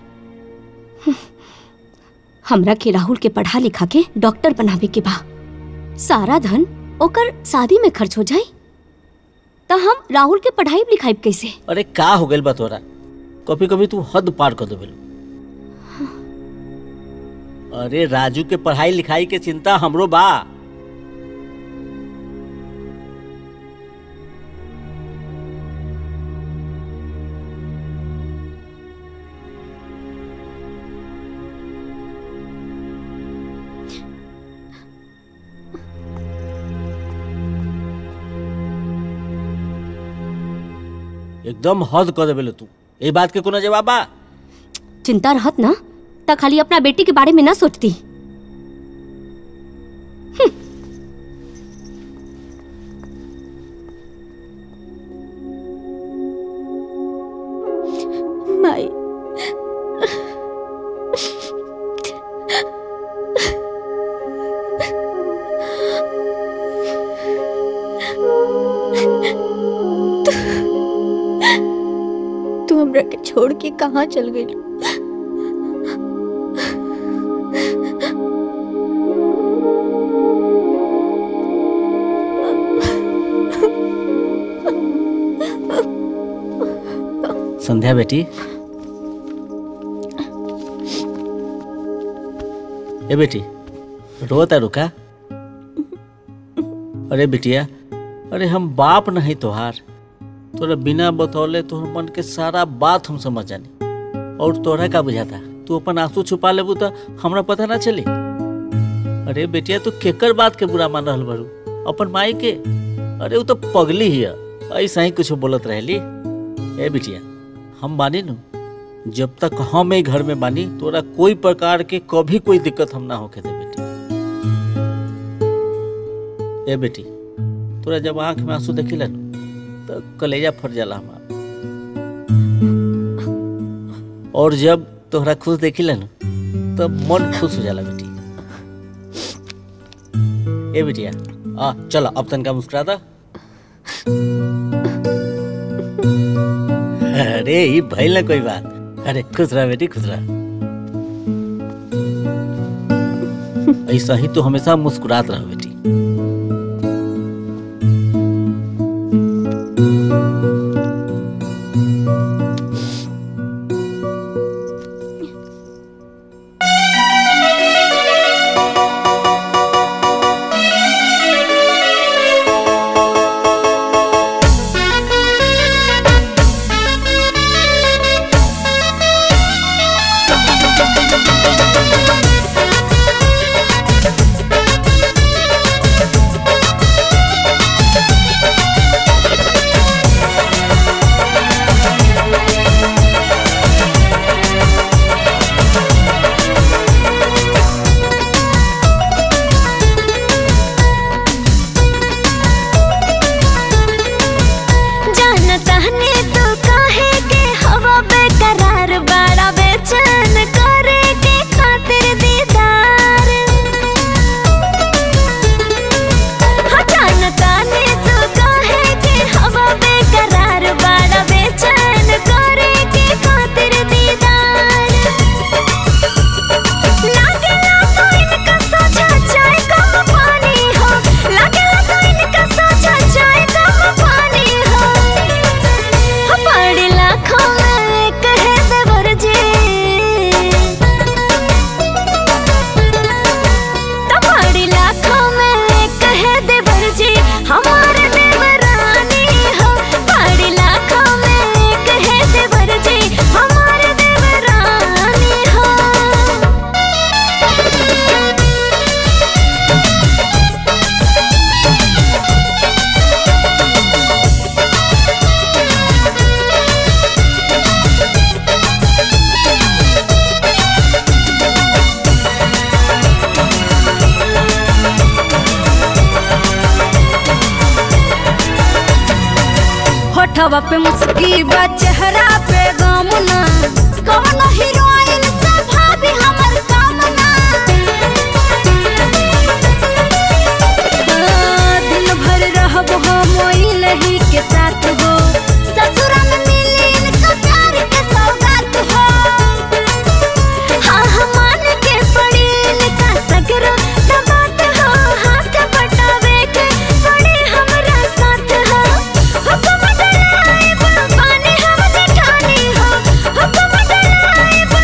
हमरा के राहुल के पढ़ा लिखा के डॉक्टर बनावे के बा सारा धन ओकर शादी में खर्च हो जाई तो हम राहुल के पढ़ाई लिखाई कैसे अरे का हो गइल बा तोरा कभी कभी तू हद पार कर देबेलू अरे राजू के पढ़ाई लिखाई के चिंता हमरो बा एकदम हद कर देबेलू तू ए बात के कोनो जवाब बा चिंता रहत ना त खाली अपना बेटी के बारे में ना सोचती कि कहाँ चल गई संध्या बेटी ए बेटी रोता रुका अरे बिटिया अरे हम बाप नहीं तोहार तोरा बिना बतौले तोहर मन के सारा बात हम समझ जानी और तोहरा का बुझाता तू अपन आंसू छुपा लेबू तो हमरा पता ना चली अरे बेटिया तू केकर बात के बुरा मान रहल बारू अपन माई के अरे वो तो पगली ही है ऐसा ही कुछ बोलत रहली ए बिटिया हम बानी नु जब तक हम ए घर में बानी तोरा कोई प्रकार के कभी कोई दिक्कत हम ना होके दे बेटी ए बेटी तोरा जब आंख में आंसू देखिला नु तो कलेजा फट जाला हमार और जब तोहरा खुश देखिला नु तब मन खुश हो जाला बेटी ए बेटिया आ चलो अब तनका मुस्कुरा दा अरे ये भइल ना कोई बात अरे खुश रह बेटी खुश रह ऐसा ही तो हमेशा मुस्कुरात रह बेटी जानता ने तो काहे के हवा बेकरार बड़ा बेचैन करे के खातिर दीदार हाँ जानता ने तो काहे के हवा बेकरार बड़ा बेचैन करे के खातिर दीदार लागेला तो इनका सोचा चाय कम पानी हो लागेला तो इनका सोचा चाय कम पानी हो पढ़ लाखों में कहे देवर जी तो पढ़ लाखों में कहे देवर जी हमारे देवरानी हो पढ़ लाखों में कहे देवर जी हमारे देवरानी हो होठवा पे मुस्की बा चेहरा पे गमना कौन हीरोइन से भाभी हमर कामना आ, दिन भर रहब हो मोई लही के साथ हो ससुर में मिली इनका प्यार के सौगात हो हाँ हाँ मान के पड़ी इनका सगरो दबात हो हाथ बटावे के पड़े हमरा साथ हो हुक्म डराइब पानी हम जेठानी हो हुक्म डराइब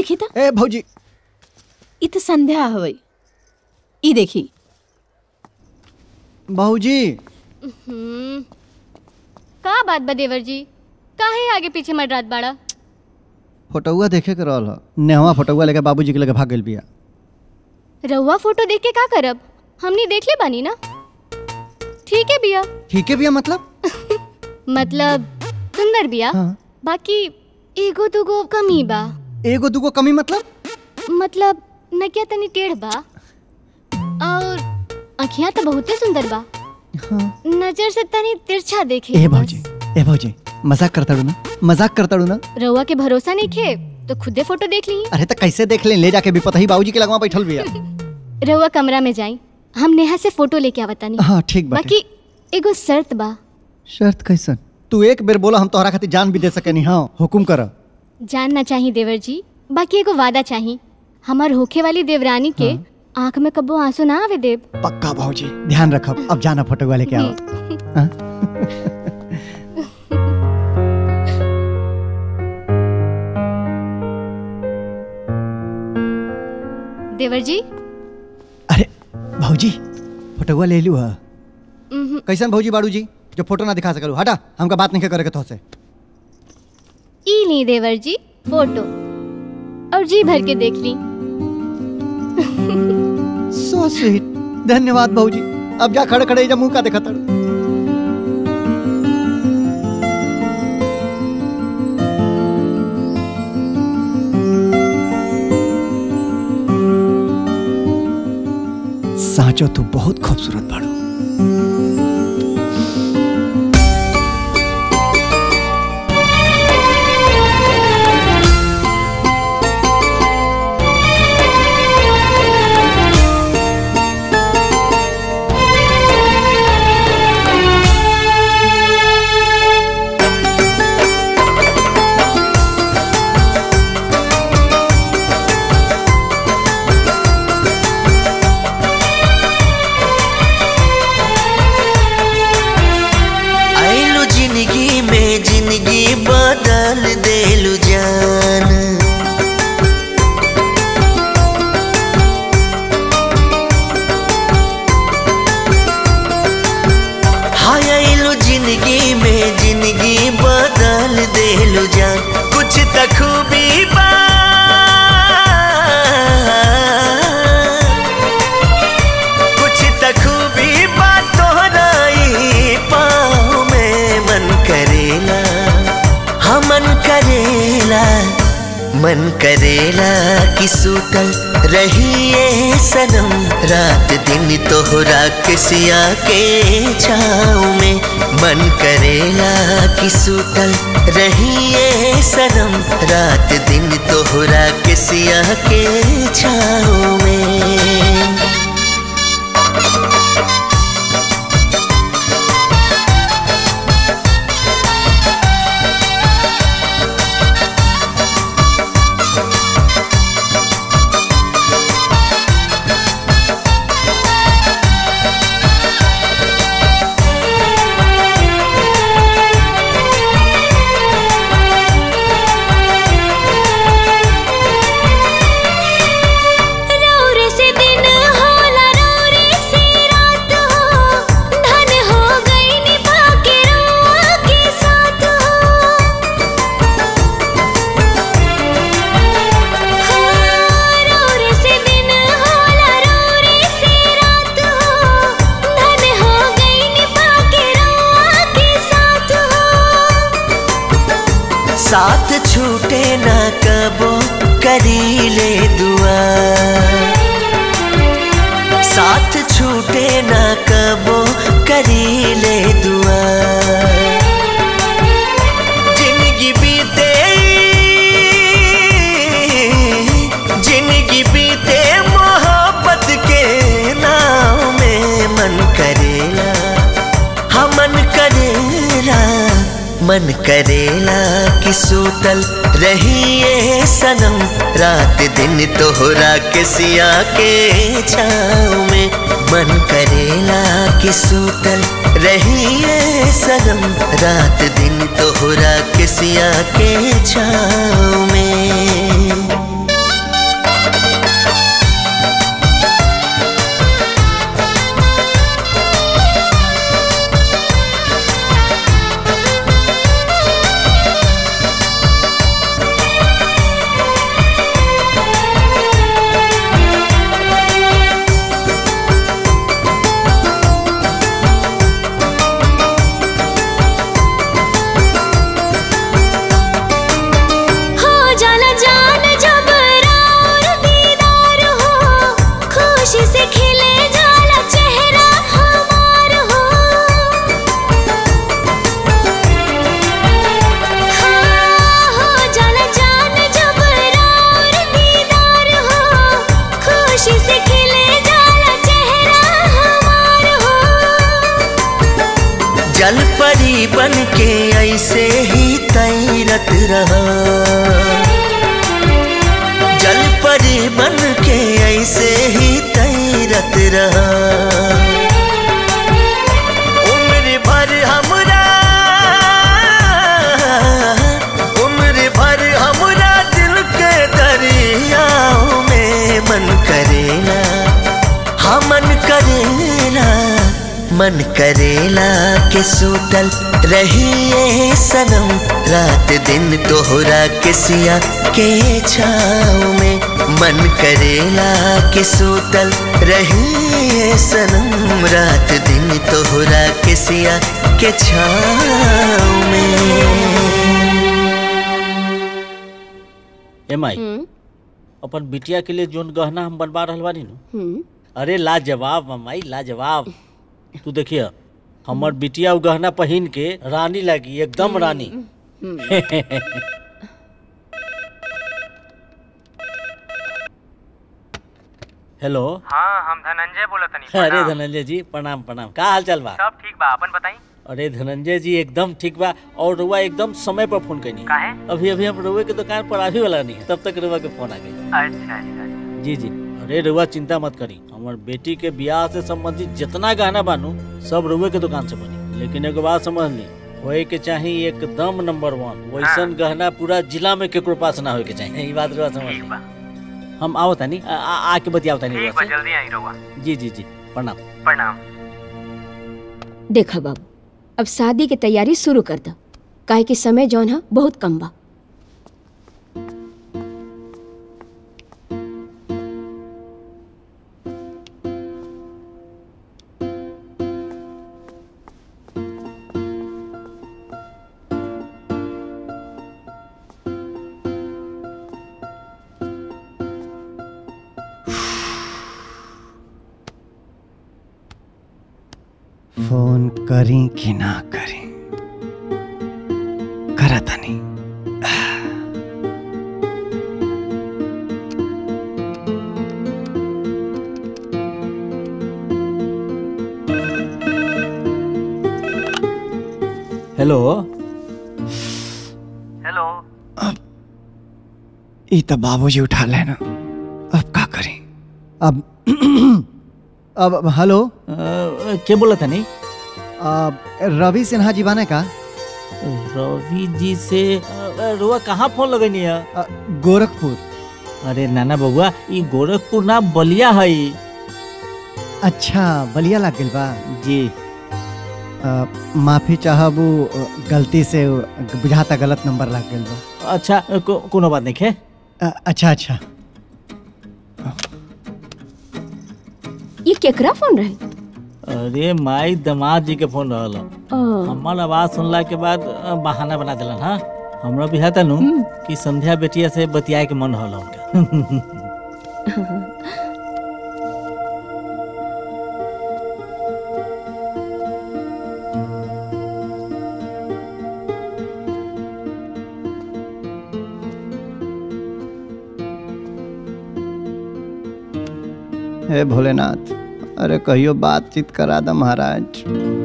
देखी था ए भौजी इ तो संध्या हवई ई देखी भौजी हम्म। का बात बा देवर जी काहे आगे पीछे मडरात बाड़ा फोटोआ देखे के रहल ह नेहवा फोटोआ लेके बाबूजी के लेके भाग गेल बिया रहुआ फोटो देख के का करब हमनी देख ले बानी ना ठीक है बिया ठीक है बिया मतलब मतलब सुंदर बिया बाकी एगो दुगो कमी बा एगो दुगो कमी मतलब मतलब नकिया तनी टेढ़ बा और अखियां तो बहुते सुंदर बा नजर से तनी तिरछा देखे ए भौजी ए भौजी मजाक करता ना मजाक करता ना रहुआ के भरोसा नहीं खे तो खुदे फोटो देख ली अरे तो कैसे देख ले ले जाके भी पता ही बाबूजी के लगवा बैठल बिया रहुआ कमरा में जाई हम नेहा से फोटो लेके आवतानी हाँ, ठीक बाटे। बाकी एगो शर्त बा शर्त कैसन तू एक बेर बोला हम तोहरा खातिर जान भी दे सकेनी हाँ हुकुम कर जानना चाहिए देवर जी बाकी एगो वादा चाहिए हमार होखे वाली देवरानी के आंख में कब्बो आंसू ना आवे देव पक्का भौजी ध्यान रखब अब जाना फोटो वाले के आओ देवर जी भौजी फोटोआ ले लू हा उम्हूं, कैसन भौजी बाड़ू जी जो फोटो ना दिखा सकलू हटा हमका बात नहीं करे के तो से ई ली देवर जी फोटो और जी भर के देख ली सो स्वीट धन्यवाद भौजी अब जा खड़े खड़े जा मुंह का देखा तड़ साचो तू बहुत खूबसूरत बाड़ू आइलू जिंदगी में जिंदगी बदल देलू जान हाय आइलू जिंदगी में जिंदगी बदल देलू जान कुछ त खूबी बा कुछ त खूबी बा तोहरा ई पाँव में मन करेला हाँ मन करेला मन करेला कि सूतल रहिए सनम रात दिन तोहरा किसिया के छाँव में मन करेला कि सूतल रहिए सनम रात दिन तोहरा किसिया के छाँव में रौरे से दिन होला रौरे से रात हो धन हो गई निभा के रौआ के साथ हो हाँ, रौरे से दिन होला रौरे से रात हो धन हो गई निभा के रौआ के साथ हो साथ छूटे ना कबो करी ले दुआ साथ छूटे ना कबो करी ले दुआ जिंदगी बीते जिंदगी बीते मोहब्बत के नाव में मन करेला हाँ मन करेला मन करेला कि सूतल रहिए सनम रात दिन तोहरा के सिया के छाँव में मन करेला कि सूतल रहिए सनम रात दिन तोहरा के सिया के छाँव में जल परी बन के ऐसे ही तैरत रहा जल परी बन के ऐसे ही तैरत रहा उम्र भर हमरा उम्र भर हमरा दिल के दरियाओं में मन करेला हाँ मन करेला मन करेला के सूतल रहिए सनम रात दिन तोहरा के सिया के छाँव में मन करेला के सूतल रहिए सनम रात दिन तोहरा के सिया के छाँव में ए माई अपन बिटिया के लिए जोन गहना हम बनवा रहल बानी नु हम्म अरे लाजवाब माई लाजवाब तू देखिए हमर बिटिया उ गहना पहिन के रानी लगी एकदम रानी हेलो हाँ हम धनंजय बोला तनी अरे प्रणाम। धनंजय जी प्रणाम प्रणाम का हाल चाल बा सब ठीक बा अपन बताई अरे धनंजय जी एकदम ठीक बा और रुआ एकदम समय पर फोन करनी काहे अभी अभी हम रुआ के दुकान पर आने वाला नहीं है, तब तक रुआ के फोन आ गई अच्छा अच्छा जी जी अरे रुआ चिंता मत करी हमार बेटी के ब्याह से संबंधित जितना गहना बानू सब रुए के दुकान से बनी लेकिन एगो बात समझ ली होए के चाहिए एकदम नंबर वन वैसन गहना पूरा जिला में केकरो पास ना होए के चाहिए ई बात रुआ समझ ली हम आओ तानी आ- आ- आके बतियाओ तानी ठीक रुआ बा से जल्दी आई रहुआ जी जी जी प्रणाम प्रणाम देखा बाबू अब शादी की तैयारी शुरू कर द काहे कि समय जौन है बहुत कम बा फोन करी कि ना करी करा तनी हेलो हेलो ई तो बाबूजी उठा लेना अब का करी अब अब अब हेलो क्या बोला था नहीं रवि सिन्हा जी बाने का रवि जी से अ, रुआ कहाँ फोन लगनी है गोरखपुर अरे नाना बबुआ ई गोरखपुर ना बलिया है अच्छा बलिया लग गइल बा जी अ, माफी चाहब उ, अ, गलती से उ, बुझाता गलत नंबर लग गइल बा अच्छा को, कोनो बात नहीं है अ, अच्छा अच्छा ये केकरा फोन रहे अरे माई दामाद जी के फोन रहल ओ। हमार आवाज सुनला के बाद अ, बहाना बना दिलन हाँ हमरा भी है नु कि संध्या बेटिया से बतियाए के मन रहल उनका हे भोलेनाथ अरे कहियो बातचीत करा द महाराज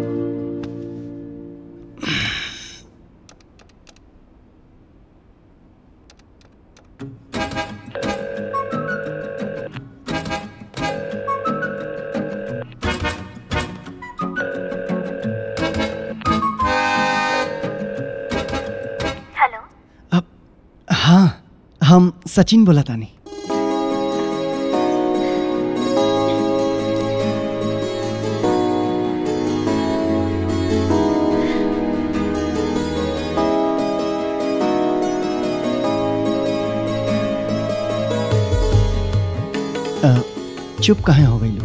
हेलो हाँ हम सचिन बोला तानी अ, चुप कहाँ हो गई लोग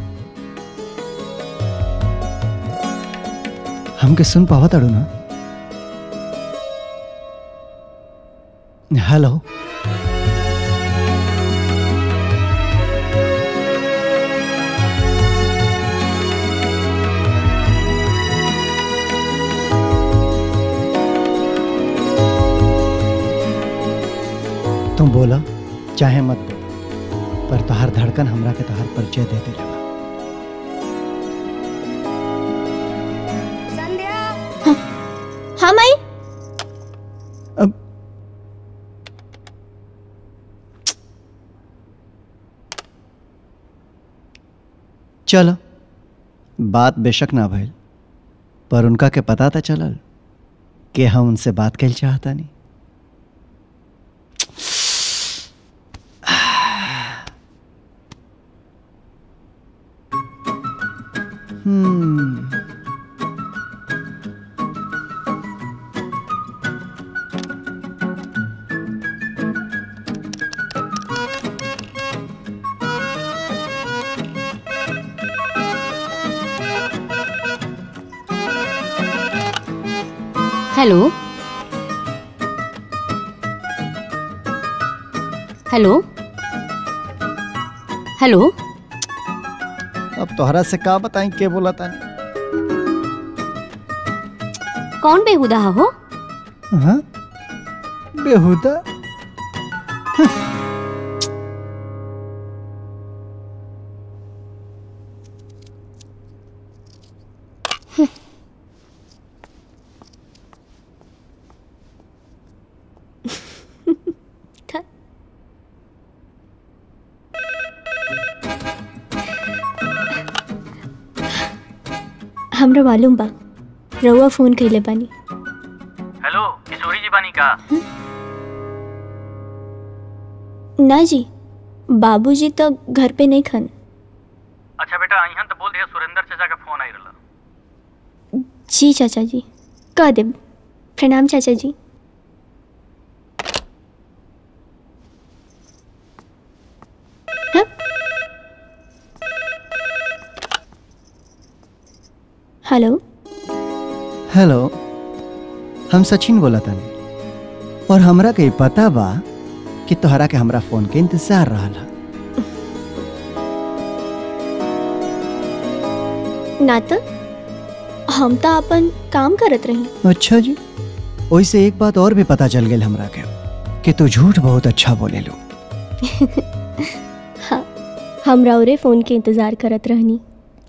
हमके सुन पावा ताड़ू ना हेलो तुम बोला चाहे मत बोल पर तोहार धड़कन हमरा के तोहार परिचय दे दे हाँ माई चलो बात बेशक ना भइल पर उनका के पता था चलल कि हम उनसे बात कैल चाहता नहीं हम्म हेलो हेलो हेलो अब तोहरा से का बताई के बोला तानी कौन बेहुदा हो हाँ बेहुदा हमरा मालूम बा रउआ फोन कइले बानी हेलो किशोरी जी बानी का ना जी बाबूजी तो घर पे नहीं खन अच्छा बेटा अहियन तो बोल दिया सुरेंद्र चाचा का फोन आई रहला जी चाचा जी कह देब प्रणाम चाचा जी हाँ? हेलो हेलो हम सचिन बोला तानी और हमरा के पता बा कि तोहरा के हमरा फोन के इंतजार रहा ना तो हम तो अपन काम करत रही अच्छा जी वैसे एक बात और भी पता चल गई हमरा के कि तू झूठ बहुत अच्छा बोले लो हाँ हम राउरे फोन के इंतजार करत रहनी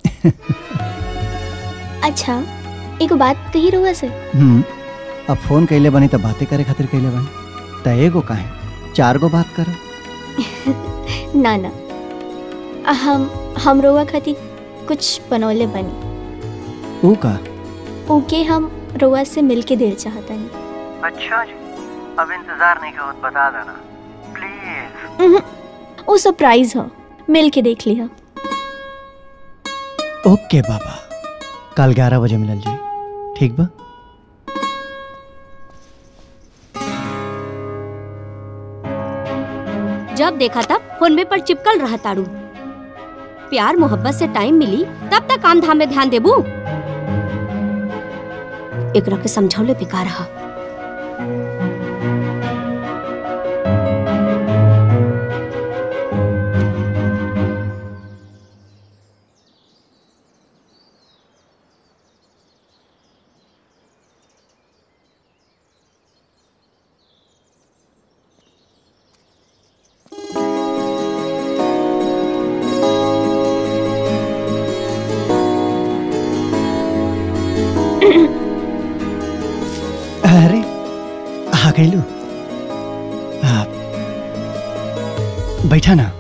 अच्छा एगो बात कही रहुआ से हम्म अब फोन कैले बनी तो बातें करे खातिर कैले बनी त एगो काहे चार गो बात कर ना ना हम हम रउआ खातिर कुछ बनौले बनी ऊ का ओके हम रउआ से मिल के देर चाहतनी अच्छा जी अब इंतजार नहीं करो बता देना प्लीज उहुं, वो सरप्राइज हो मिल के देख लिया ओके बाबा कल ग्यारह बजे मिलल जाई ठीक बा जब देखा तब फोन में पर चिपकल रहा तारू प्यार मोहब्बत से टाइम मिली तब तक काम धाम में ध्यान देबू एकरा के समझौले बेकार रहा अरे आ गईलू आ, बैठा ना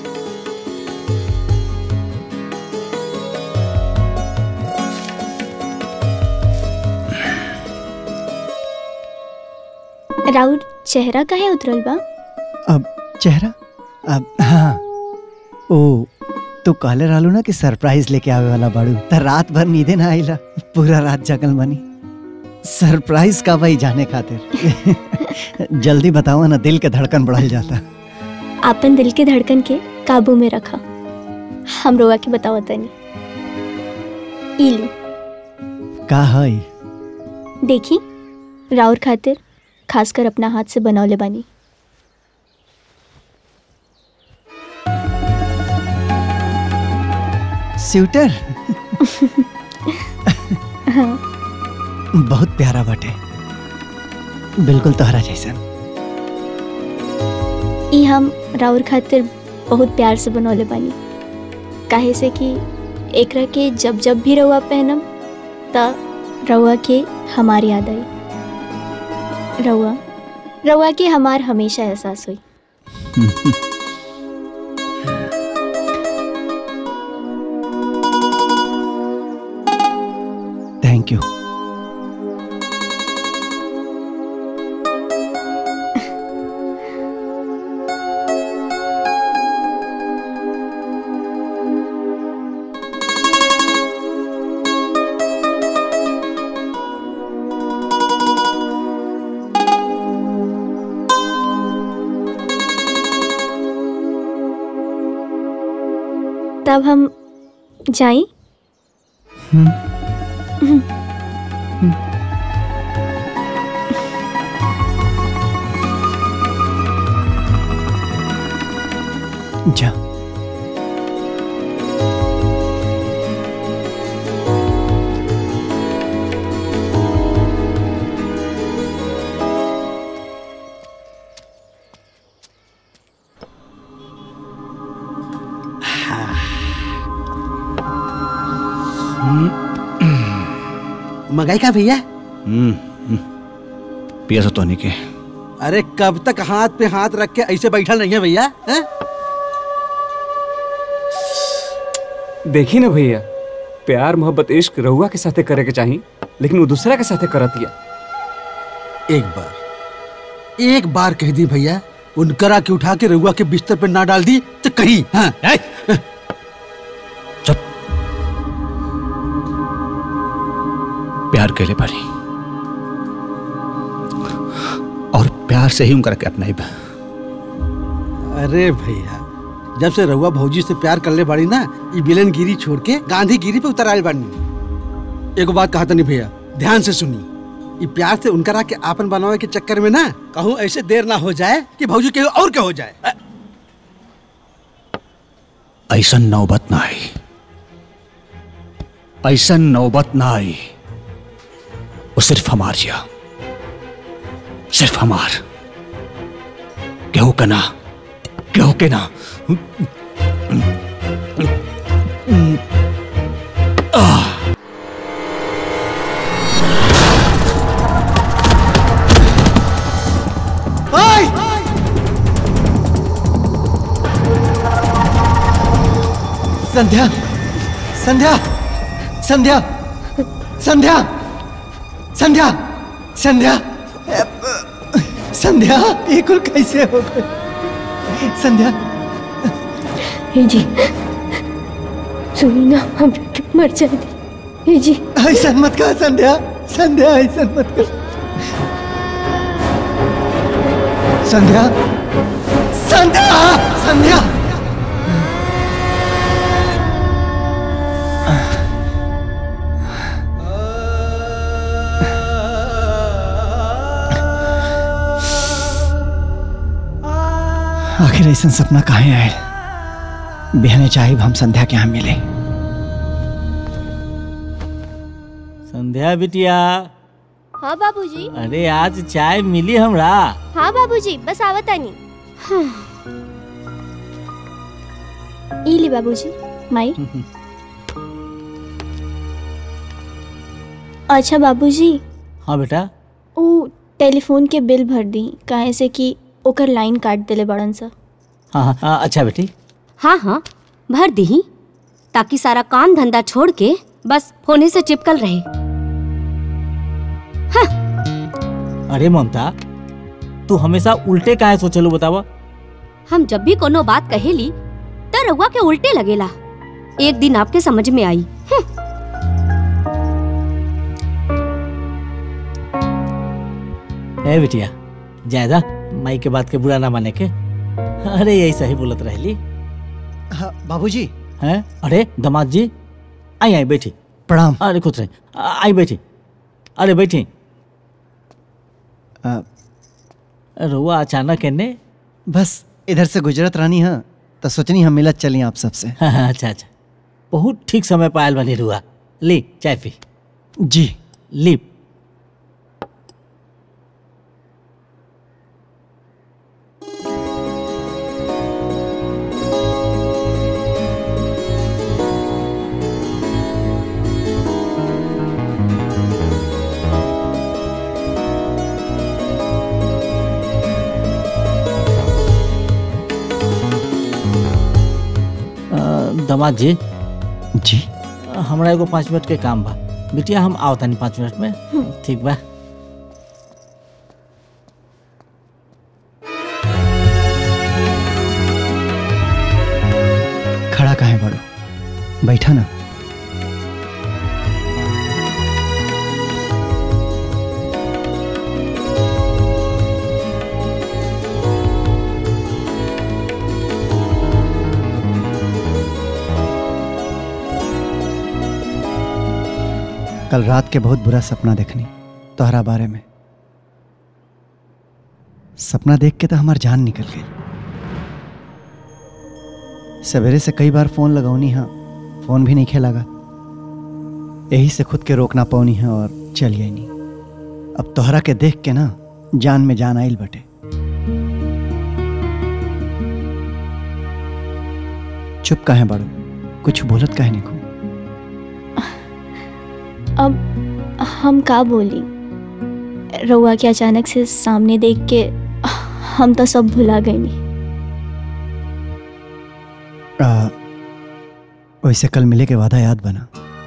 राउर चेहरा काहे उतरल बा अब चेहरा अब हाँ ओ तो कहले रहलू ना कि सरप्राइज लेके आवे वाला बाड़ू त रात भर नींदे ना आइला पूरा रात जगल बनी सरप्राइज का भाई जाने खातिर जल्दी बताओ ना दिल के धड़कन बढ़ल जाता आपन दिल के धड़कन के काबू में रखा हम रोआ के बताओ तनी इलू का है देखी राउर खातिर खासकर अपना हाथ से बनौले बानी स्वेटर हाँ बहुत प्यारा बटे बिल्कुल तोहरा जैसन ई हम राउर खातिर बहुत प्यार से बनौले बानी काहे से कि एकरा के जब जब भी रउआ पहनम त रउआ के हमारी याद आई रउआ रउआ की हमार हमेशा एहसास हुई थैंक यू तब हम जाई जा मंगाई का भैया हम्म, हम्म। पिया तो नहीं के अरे कब तक हाथ पे हाथ रख के ऐसे बैठल नहीं है भैया हैं? देखी ना भैया प्यार मोहब्बत इश्क रहुआ के साथे करे के चाही लेकिन वो दूसरा के साथे करत दिया एक बार एक बार कह दी भैया उनकरा के उठा के रहुआ के बिस्तर पे ना डाल दी तो कहीं हाँ प्यार के लिए पड़ी और प्यार से ही उनका के अपनाई बा अरे भैया जब से रहुआ भौजी से प्यार करले बाड़ी ना ये बिलन गिरी छोड़ के गांधी गिरी पे उतर आयल बानी एगो बात कहा तनी भैया ध्यान से सुनी ये प्यार से उनकरा के आपन बनावे के चक्कर में ना कहूँ ऐसे देर ना हो जाए कि भौजी के और क्या हो जाए अ- ऐसा नौबत ना आई ऐसा नौबत ना आई वो सिर्फ हमार जिया सिर्फ हमार केहू का ना केहू के ना आह ओए! संध्या संध्या संध्या संध्या संध्या संध्या संध्या ये कुल कैसे हो गए संध्या हे जी सुनी ना हम मर जाए हे जी ऐसा मत कहा संध्या संध्या ऐसा मत कर संध्या संध्या संध्या आखिर ऐसा सपना काहे आए बहने चाहे हम संध्या के यहाँ मिले संध्या बिटिया हाँ बाबूजी अरे आज चाय मिली हमरा हाँ बाबूजी बस आवतानी ई ली बाबूजी माई अच्छा बाबूजी हाँ बेटा ऊ टेलीफोन के बिल भर दी काहे से कि ओकर लाइन काट देले बड़न सा हाँ हाँ, हाँ अच्छा बेटी हाँ हाँ भर दी ताकि सारा काम धंधा छोड़ के बस फोने से चिपकल रहे अरे ममता तू हमेशा उल्टे काहे सोचलू बतावा हम जब भी कोनो बात कहेली त रउआ के उल्टे लगेला एक दिन आपके समझ में आई ए बिटिया ज्यादा माई के बात के बुरा ना माने के अरे यही सही बोलत रहली हाँ, बाबूजी हैं अरे दामाद जी आई आई बैठी प्रणाम अरे खुद रहे आ- आई बैठी अरे बैठी आ, रुआ अचानक एने बस इधर से गुजरत रानी हाँ तो सोचनी हम मिलत चली आप सबसे हाँ, हाँ, अच्छा अच्छा बहुत ठीक समय पायल बनी रुआ ली चाय पी जी ली दामाद जी जी हमरा एगो पाँच मिनट के काम बा बिटिया हम आओ तानी पाँच मिनट में ठीक बा खड़ा काहे बड़ो बैठा ना कल रात के बहुत बुरा सपना देखनी तोहरा बारे में सपना देख के तो हमार जान निकल गई सवेरे से कई बार फोन लगौनी है फोन भी नहीं खे लगा यही से खुद के रोकना पौनी है और चल गई नहीं अब तोहरा के देख के ना जान में जान आइल बटे चुप काहे बड़ो कुछ बोलत काहे नहीं अब हम का बोली रउआ के अचानक से सामने देख के हम तो सब भुला गए नहीं आ, वैसे कल मिले के वादा याद बना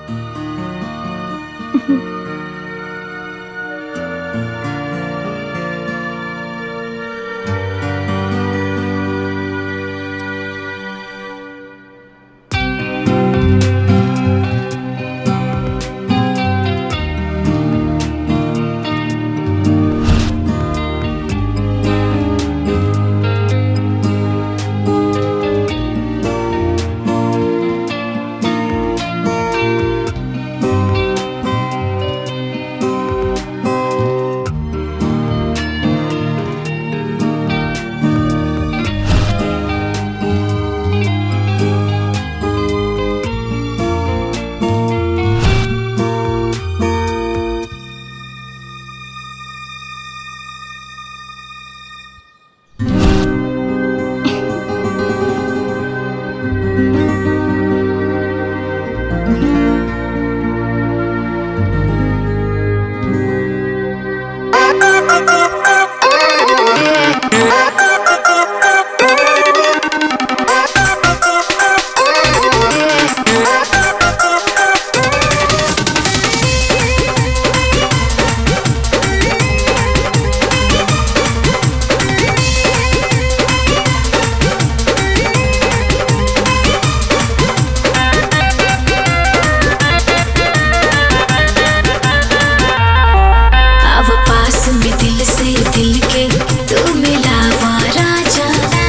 अब पास में दिल से दिल के तू मिलावा राजा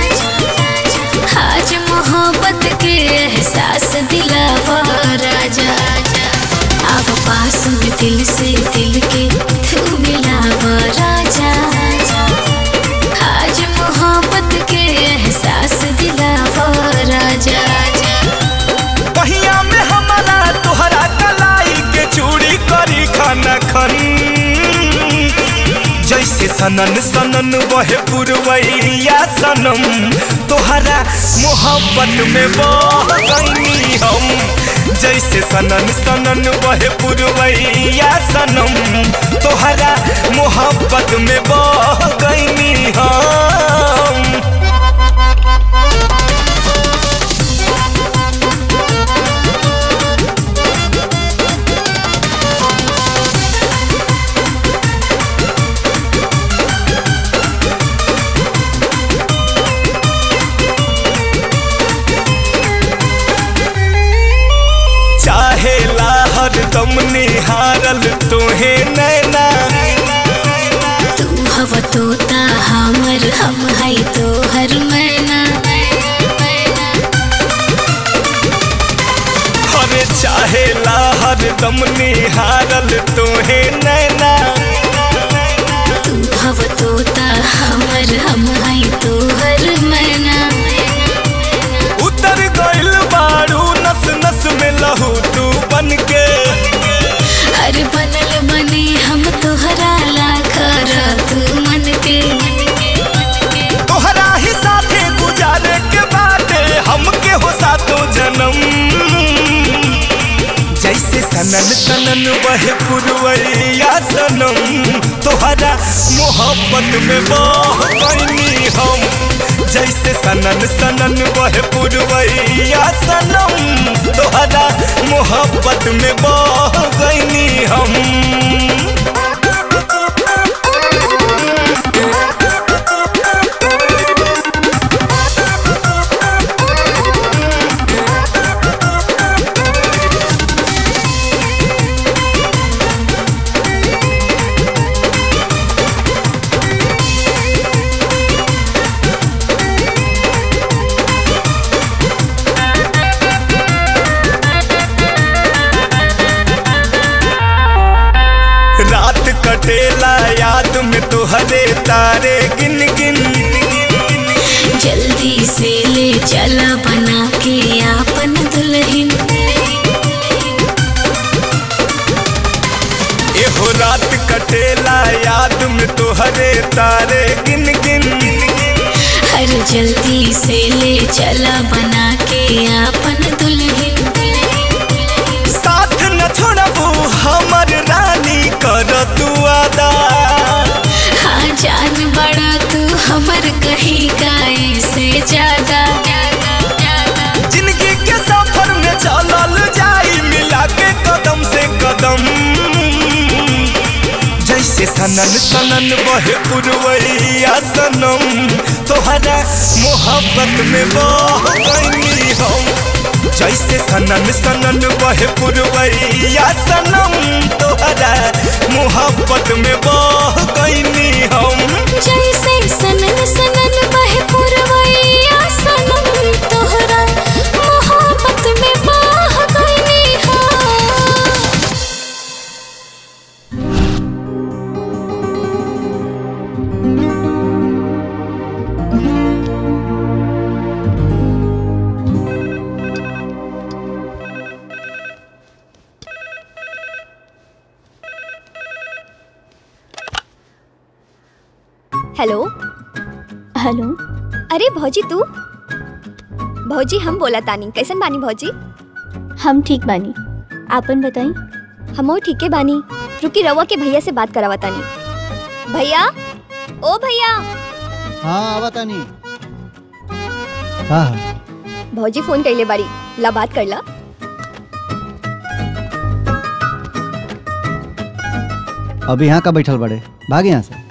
आज मोहब्बत के एहसास दिलावा राजा अब पास में दिल से दिल के तू मिलावा राजा आज मोहब्बत के एहसास दिलावा राजा पहिया में हमारा तोहरा कलाई के चूड़ी करी खाना खन जैसे सनन सनन वह पुरवैया सनम तोहरा मोहब्बत में बह गईनी हम जैसे सनन सनन वह पुरवैया सनम तोहरा मोहब्बत में बह गईनी हम चाहे लाहर दम निहारल तोहे नैना तू हव तोता हमर हम है तोहर मैना अरे चाहे लाहर दम निहारल तोहे नैना तू हव तोता हमर हम है तोहर मैना उतर गइल बारू नस नस में लहू तू बन के अरे बनल बने हम तोहरा लाखर तू मन के तोहरा ही साथे गुजारे के बाटे हमके हो सातो जन्म जैसे सनन सनन वह पुरवैया सनम तोहरा मोहब्बत में बह गईनी हम जैसे सनन सनन बहे पुरवैया सनम तोहरा मोहब्बत में बह गईनी हम रात कटेला याद में तुहरे तारे गिन गिन जल्दी से ले चला बना के आपन दुल्हन एहो रात कटेला याद में तुहरे तारे गिन गिन हर जल्दी से ले चला बना के आपन दुल्हन साथ न छोड़बू हमर रानी कर तू अदा हाँ जान बड़ा तू हमर कहीं गाय से ज्यादा जिंदगी के सफर में चलल जाई मिला के कदम से कदम जैसे सनन सनन बहे पुरवैया सनम तोहरा मोहब्बत में बह गईनी हम जैसे सनन सनन बहे पुरवैया सनम तोहरा मोहब्बत में बह गईनी हम जैसे सनन सनन बहे पुरवैया सनम तोहरा मोहब्बत में बह गईनी हाँ हेलो हेलो अरे भौजी तू भौजी हम बोला तानी कैसन बानी भौजी हम ठीक बानी आपन बताई हम ठीके बानी रुकी रवा के भैया से बात करावा तानी भैया ओ भैया हाँ आवा तानी हाँ हाँ भौजी फोन कैले बाड़ी ला बात कर ला अब यहाँ का बैठल बड़े भाग यहाँ से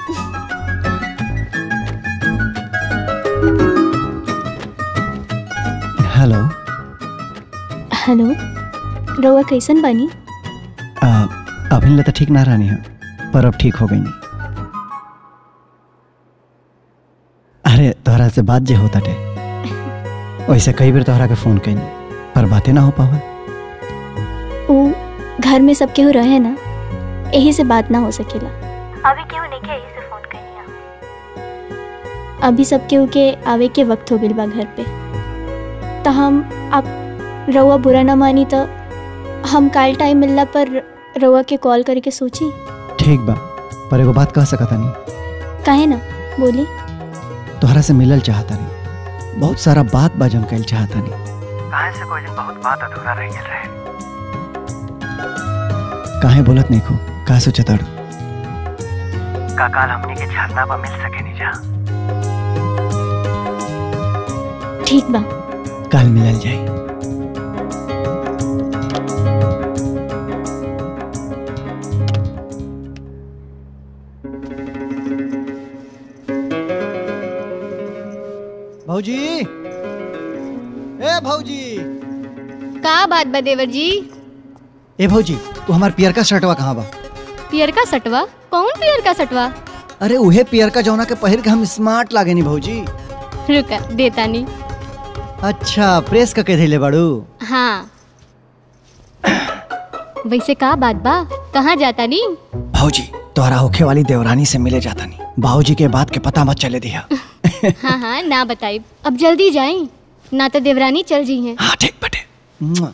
हेलो हेलो रउआ कैसन बानी आ, अभी ले तो ठीक ना रहनी है पर अब ठीक हो गई अरे तोहरा से बात जे होता टे वैसे कई बार तोहरा के फोन कैनी पर बातें ना हो पावा वो घर में सब केहू रहे ना यही से बात ना हो सकेला अभी केहू नहीं के यही से फोन करनी अभी सब केहू के आवे के वक्त हो गइल बा घर पे तो हम आप रउआ बुरा ना मानी तो हम काल टाइम मिलला पर रउआ के कॉल करके सोची ठीक बा पर एगो बात कह सकता नहीं काहे ना बोली तोहरा से मिलल चाहता नहीं बहुत सारा बात बाजन कैल चाहता नहीं काहे से कोई दिन बहुत बात अधूरा रह गेल रहे काहे बोलत नहीं खो का सोचता का काल हमनी के झरना पर मिल सके नहीं जा ठीक बा कल मिलल जाई भौजी ए भौजी का बात बा देवर जी ए भौजी तू हमार पियर का शर्टवा कहाँ बा पियर का सटवा कौन पियर का सटवा अरे उहे पियर का जौना के पहिर के हम स्मार्ट लागे नी भौजी रुका देता नहीं अच्छा प्रेस का के धैले बाड़ू हाँ वैसे का बात बा कहाँ जाता नी भौजी तोहरा होखे वाली देवरानी से मिले जाता नहीं बाबूजी के बात के पता मत चले दिया हाँ हाँ ना बताई अब जल्दी जाई ना तो देवरानी चल जी हैं हाँ ठीक बटे मुआ।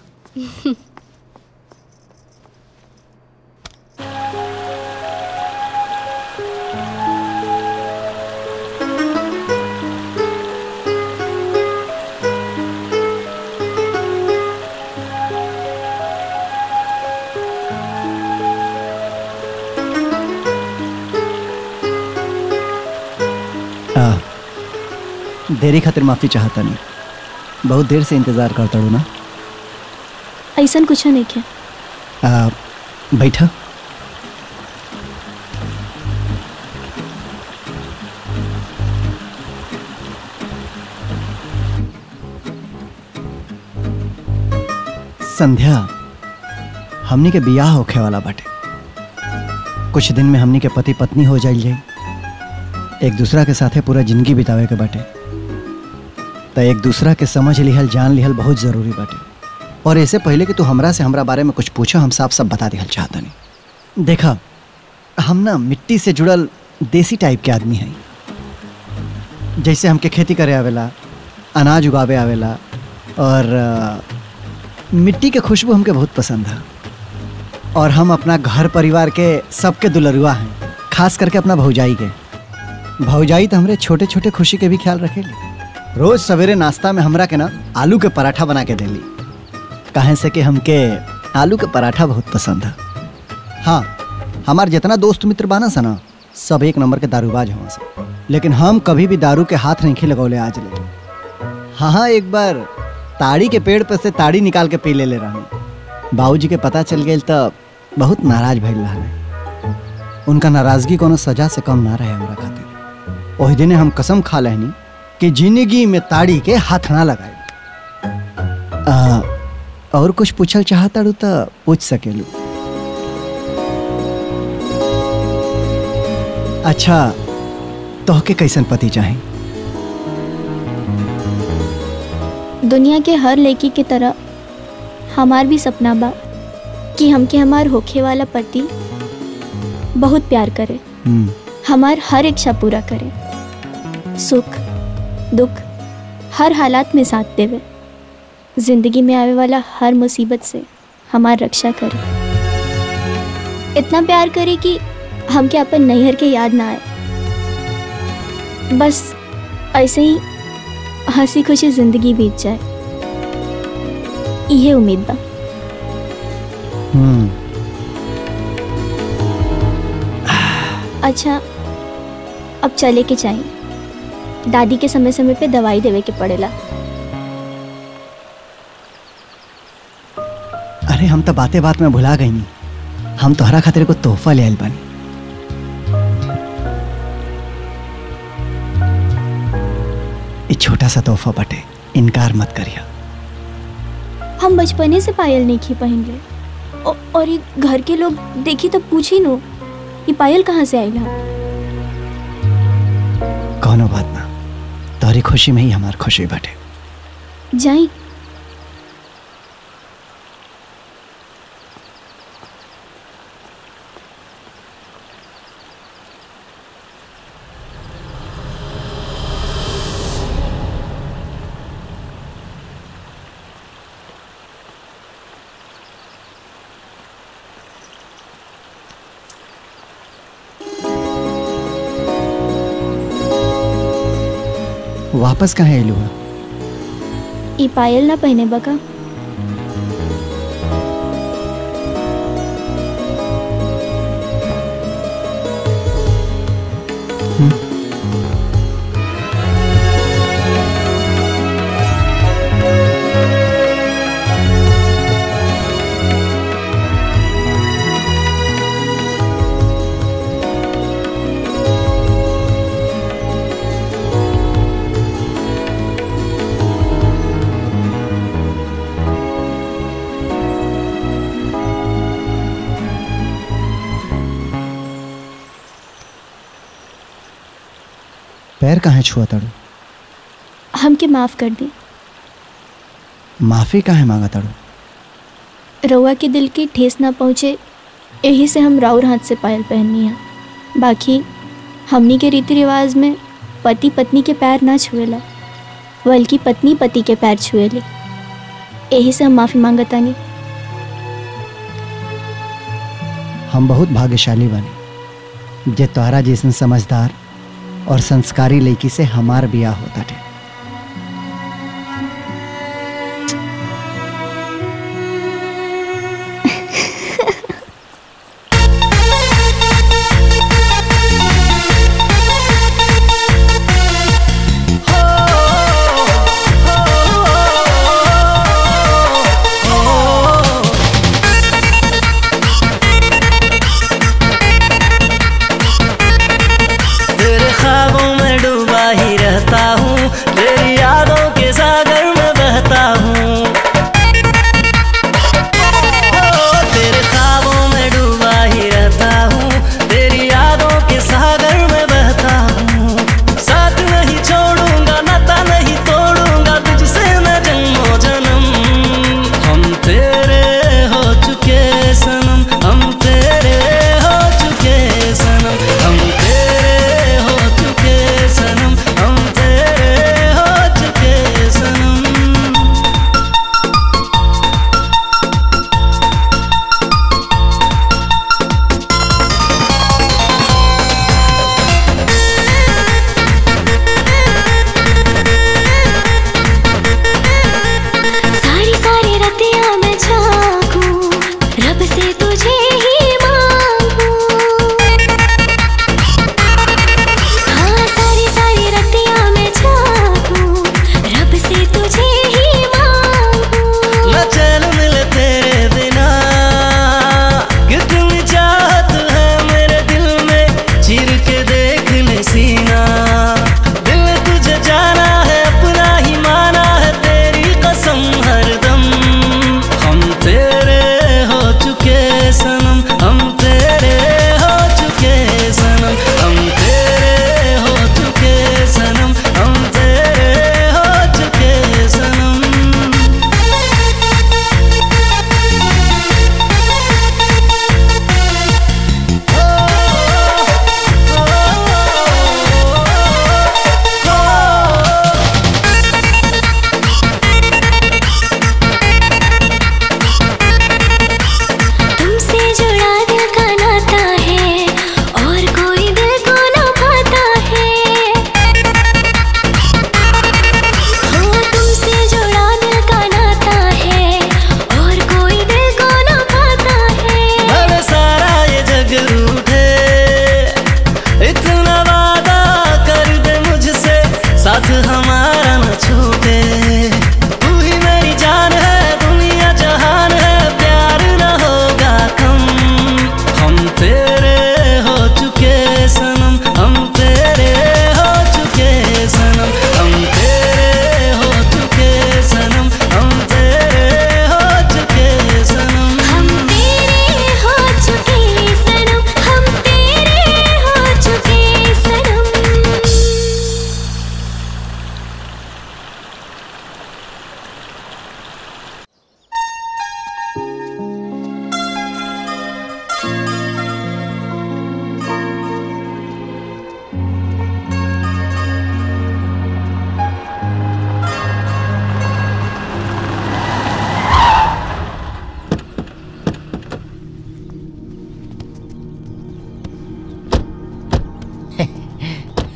आ, देरी खातिर माफी चाहता नहीं बहुत देर से इंतजार करता हूँ ना ऐसा कुछ नहीं क्या आ, बैठा संध्या हमनी के बियाह होखे वाला बाटे कुछ दिन में हमनी के पति पत्नी हो जाइल जाई एक दूसरा के साथे पूरा जिंदगी बितावे के बाटे तो एक दूसरा के समझ लिहल जान लिहल बहुत जरूरी बाटे और ऐसे पहले कि तू हमरा से हमरा बारे में कुछ पूछो हम साफ सब बता दिहल चाहता नहीं देखा हम ना मिट्टी से जुड़ल देसी टाइप के आदमी हैं जैसे हमके खेती करे आवेला अनाज उगावे आवेला और अ, मिट्टी के खुशबू हमके बहुत पसंद है और हम अपना घर परिवार के सबके दुलरुआ हैं खास करके अपना भौजाई के भौजाई तो हमरे छोटे छोटे खुशी के भी ख्याल रखेली रोज सवेरे नाश्ता में हमरा के ना आलू के पराठा बना के देली कहे से कि हमके आलू के पराठा बहुत पसंद है हाँ हमार जितना दोस्त मित्र बाना सा ना सब एक नंबर के दारूबाज हुआ से लेकिन हम कभी भी दारू के हाथ नहीं लगौले आज ले हाँ हाँ एक बार ताड़ी के पेड़ पर से ताड़ी निकाल के पी ले ले रही बाबूजी के पता चल गई तो बहुत नाराज भइल रहा उनका नाराजगी कोनो सजा से कम ना रहे हमरा खातिर ओहि दिने हम कसम खा लेनी कि जिंदगी में ताड़ी के हाथ ना लगाए आ, और कुछ पूछल चाहता रू तो पूछ सकेलू अच्छा तोहके कैसन पति चाहे दुनिया के हर लड़की की तरह हमार भी सपना बा कि हमके हमार होखे वाला पति बहुत प्यार करे हमार हर इच्छा पूरा करे सुख दुख हर हालात में साथ देवे जिंदगी में आवे वाला हर मुसीबत से हमार रक्षा करे इतना प्यार करे कि हमके अपन नैहर के याद ना आए बस ऐसे ही हंसी खुशी जिंदगी बीत जाए यही उम्मीद बा हम्म अच्छा अब चले के चाहिए दादी के समय समय पे दवाई देवे के पड़ेला अरे हम तो बातें बात में भुला गई नहीं हम तोहरा खातिर को तोहफा ले आइल बानी ई छोटा सा तोहफा बटे इनकार मत करिया हम बचपने से पायल नहीं की पहन ले औ- और ये घर के लोग देखी तो पूछी नो ये पायल कहाँ से आइला कौनो बात ना तोहरी खुशी में ही हमार खुशी बटे जाई वापस कहाँ आइलू है ये पायल ना पहने बका पैर कहाँ छुआ तड़ू हमके माफ कर दी माफी काहे मांगा तड़ू रउआ के दिल की ठेस ना पहुँचे यही से हम राउर हाथ से पायल पहननी है बाकी हमनी के रीति रिवाज में पति पत्नी के पैर ना छुएला बल्कि पत्नी पति के पैर छुएली यही से हम माफ़ी मांगतानी हम बहुत भाग्यशाली बने जे तोहरा जैसन समझदार और संस्कारी लड़की से हमार बियाह होता थे हो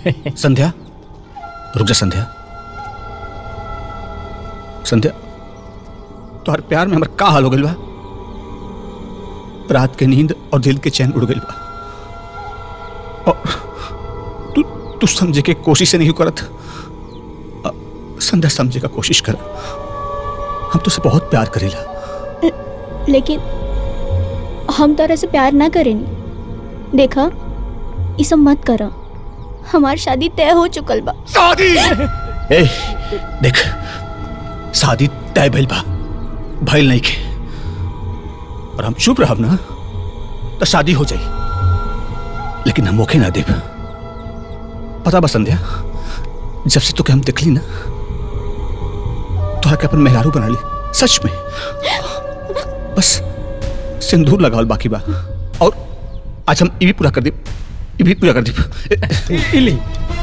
संध्या रुक जा संध्या संध्या तोहर प्यार में हमर का हाल हो गइल बा रात के नींद और दिल के चैन उड़ गइल बा और तू तू समझे के कोशिश से नहीं करत अ, संध्या समझे का कोशिश कर हम तुझसे बहुत प्यार करेला लेकिन हम तोरा से प्यार ना करेनी देखा ये सब मत करा हमार शादी तय हो चुकल बा शादी ए देख शादी तय भइल बा भइल नहीं के और हम चुप रहब ना तो शादी हो जाई लेकिन हम मौके ना देब पता बा संध्या जब से तुके हम देखली ना तो के अपन मेहरारू बना ली सच में बस सिंदूर लगावल बाकी बा और आज हम ये भी पूरा कर दी ये भी पूरा कर दी इली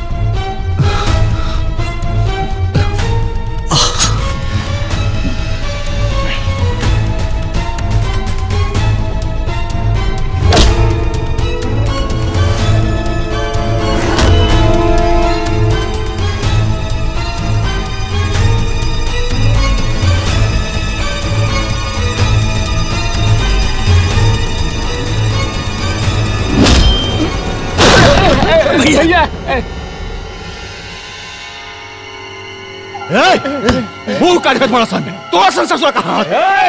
भैया वो काट कर तुम्हारा सामने तो असल ससुर कहा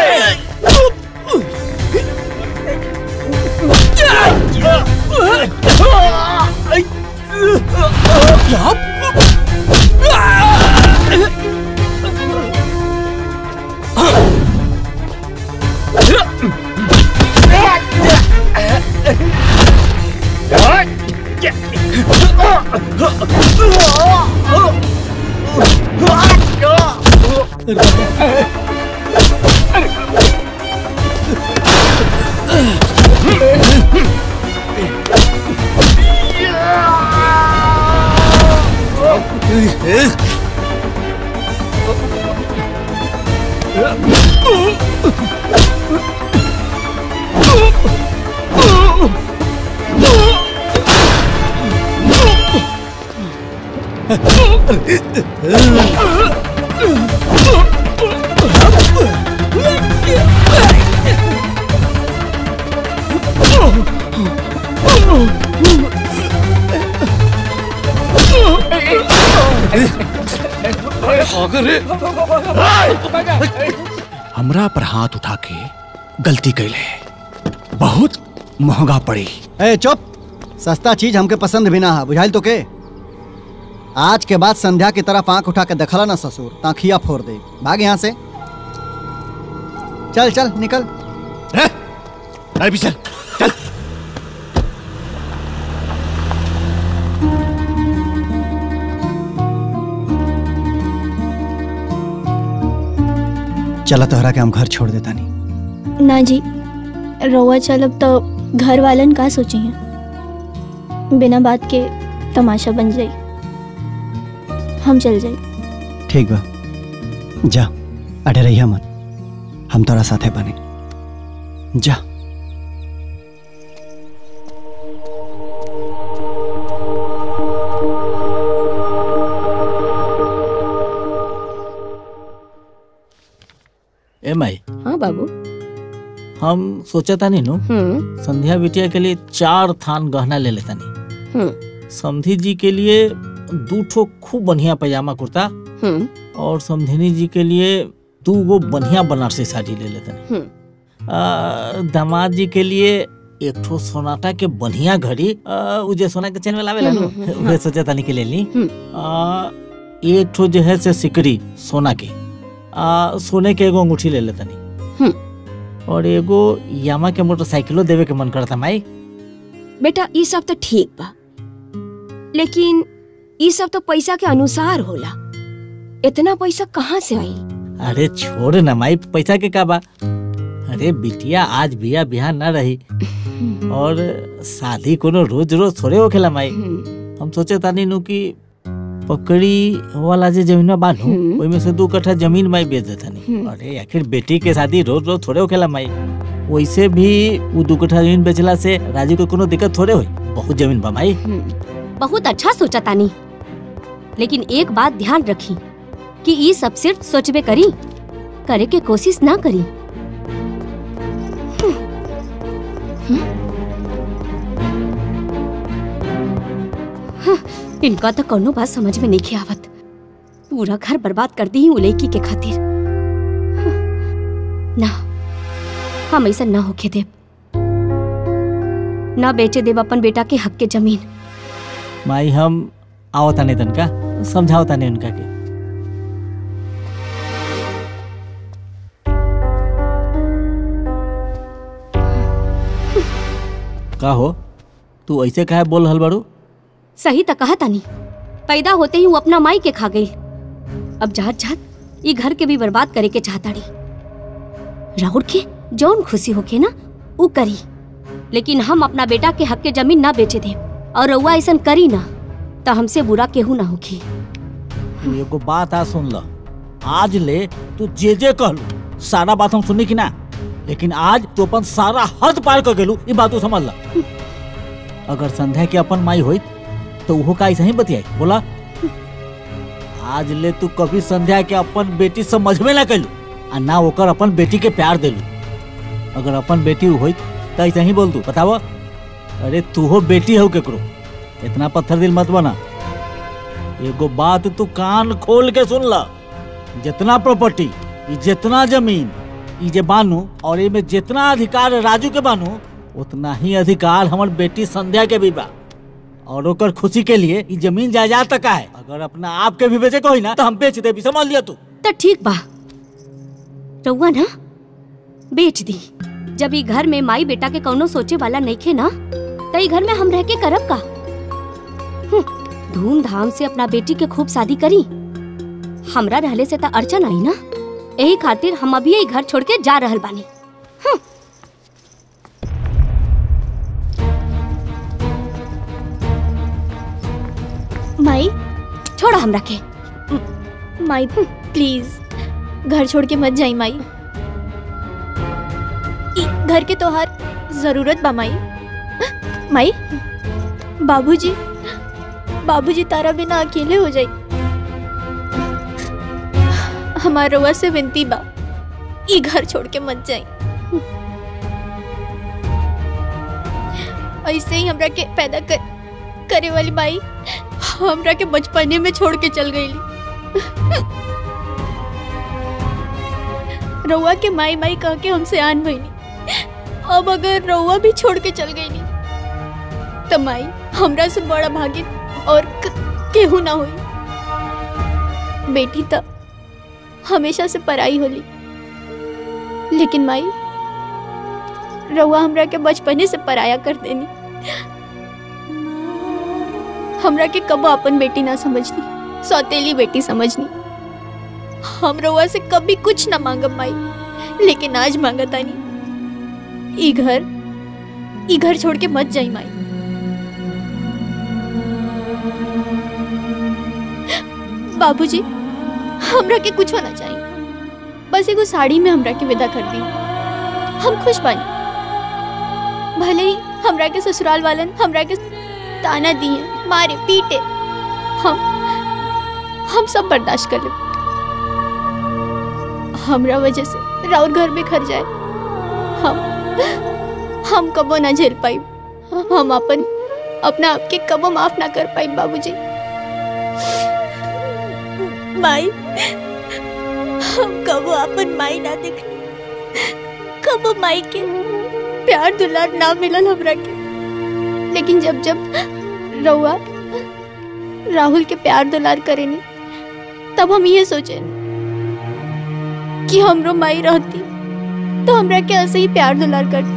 हमरा पर हाथ उठा के गलती कैले बहुत महंगा पड़ी ए चुप सस्ता चीज हमके पसंद भी ना है बुझाइल तो के आज के बाद संध्या की तरफ आंख उठा के देखला ना ससुर ताखिया फोड़ दे भाग यहाँ से चल चल निकल अरे भी चल चल चला तोहरा के हम घर छोड़ देता नहीं ना जी रउआ चलब तो घर वालन का सोची हैं बिना बात के तमाशा बन जाई हम चल जाई ठीक बा जा अडे रहिया मत हम तोरा साथे बने जा ए माई हाँ बाबू हम सोचा था नहीं नो हम्म संध्या बिटिया के लिए चार थान गहना ले लेता नहीं हम्म समधी जी के लिए दू ठो खूब बढ़िया पैजामा कुर्ता हम्म और समधिनी जी के लिए दू गो बढ़िया बनारसी साड़ी ले लेते हैं हम्म आ, दामाद जी के लिए एक ठो सोनाटा के बढ़िया घड़ी आ, उ जे सोना के चैन में लावेला नु हम्म, हम्म, उहे सोचा तानी के ले ली हम्म। आ, एक ठो जो है से सिकड़ी सोना के आ, सोने के एगो अंगूठी ले लेता नहीं और एगो यामा के मोटरसाइकिलो देवे के मन करता माई बेटा ई सब तो ठीक बा लेकिन ई सब तो पैसा के अनुसार होला इतना पैसा कहाँ से आई अरे छोड़ ना माई पैसा के का बा अरे बिटिया आज बिया बिहा ना रही और शादी कोनो रोज रोज थोड़े होखेला माई हम सोचे तानी नु कि पकड़ी वाला जे जमीन बानू ओई में से दू कट्ठा जमीन माई बेच देता नहीं अरे आखिर बेटी के शादी रोज रोज थोड़े होखेला माई वैसे भी वो दू कट्ठा जमीन बेचला से राजू को कोनो दिक्कत थोड़े होई बहुत जमीन बा माई बहुत अच्छा सोचा तानी लेकिन एक बात ध्यान रखी कि ई सब सिर्फ सोचबे करी करे के कोशिश ना करी हम्म, इनका तो कोनो बात समझ में नहीं आवत पूरा घर बर्बाद कर दी उ लड़की के खातिर ना हम ऐसा ना होके देव ना बेचे देव अपन बेटा के हक के जमीन माई हम आवता नहीं तनका समझावता नहीं उनका के का हो तू ऐसे काहे बोल रहल बाड़ू सही तो कहा तानी पैदा होते ही वो अपना माई के खा गई अब जात जात ये घर के भी बर्बाद करे के चाहताड़ी राहुल के जौन खुशी होके ना वो करी लेकिन हम अपना बेटा के हक के जमीन ना बेचे दे और रउआ ऐसा करी ना तो हमसे बुरा केहू ना होगी तू एगो बात आ सुन ल आज ले तू जे जे कहलू सारा बात हम सुनी कि ना लेकिन आज तू अपन सारा हद पार कर गेलू ई बात तू समझ ला अगर संध्या के अपन माई होइत तो वो का ऐसा ही बतियाई बोला आज ले तू कभी संध्या के अपन बेटी समझबे ना कैलू आ ना ओकर अपन बेटी के प्यार देलू अगर अपन बेटी होइत तो ऐसा ही बोल तू बताव अरे तू हो बेटी हो केकरो इतना पत्थर दिल मत बना एगो बात तू कान खोल के सुन ला जितना प्रॉपर्टी ई जितना जमीन ई जे बानू और ए में जितना अधिकार राजू के बानू उतना ही अधिकार हमर बेटी संध्या के भी बा और ओकर खुशी के लिए ई जमीन जायदाद तक है अगर अपना आप के भी बेचे को ही ना तो हम बेच दे भी समझ लिया तू तो ठीक बा रउआ ना बेच दी जब ई घर में माई बेटा के कौनो सोचे वाला नहीं खे ना तो ई घर में हम रह के करब का हम्म, धूमधाम से अपना बेटी के खूब शादी करी हमरा रहले से तो अड़चन आई ना यही खातिर हम अभी ई घर छोड़ के जा रहल बानी माई छोड़ा हमरा के माई प्लीज घर छोड़ के मत जाई माई ई घर के तोहार जरूरत बा माई माई बाबूजी बाबूजी तारा बिना अकेले हो जाई हमार रउआ से विनती बा ई घर छोड़ के मत जाई ऐसे ही हमरा के पैदा कर, करे वाली माई हमरा के बचपने में छोड़ के चल गई रउआ के माई माई कह के हमसे आन भईनी अब अगर रउआ भी छोड़ के चल गई तो माई हमरा से बड़ा भागिन और क- केहू ना हुई बेटी तो हमेशा से पराई होली लेकिन माई रउआ हमरा के बचपने से पराया कर देनी हमरा के कबो अपन बेटी ना समझनी सौतेली बेटी समझनी हम रउआ से कभी कुछ ना मांगब माई लेकिन आज मांगतानी ई घर ई घर छोड़ के मत जाई माई बाबूजी हमरा के कुछ होना चाहिए बस एगो साड़ी में हमरा के विदा कर दी हम खुश बानी भले ही हमरा के ससुराल वालन हमरा के ताना दिए मारे पीटे हम हम सब बर्दाश्त कर ले हमरा वजह से राउर घर में खर जाए हम हम कबो ना झेल पाई हम अपन अपना आप के कबो माफ ना कर पाई बाबूजी माई हम कबो अपन माई ना देख कबो माई के प्यार दुलार ना मिलल हमरा के लेकिन जब जब रउआ राहुल के प्यार दुलार करेनी तब हम ये सोचे कि हमरो माई रहती तो हमरा के ऐसे ही प्यार दुलार करती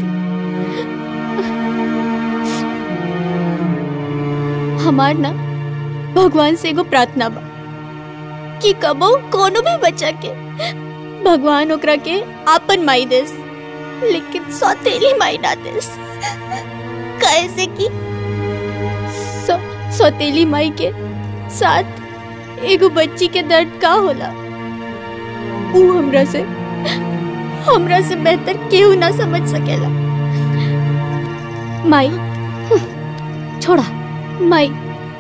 हमार ना भगवान से एगो प्रार्थना बा कि कबो कोनो भी बच्चा के भगवान ओकरा के आपन माई देस लेकिन सौतेली माई ना देस कैसे कि सौ, सौतेली माई के साथ एगो बच्ची के दर्द का होला ऊ हमरा से हमरा से बेहतर केहू ना समझ सकेला माई छोड़ा माई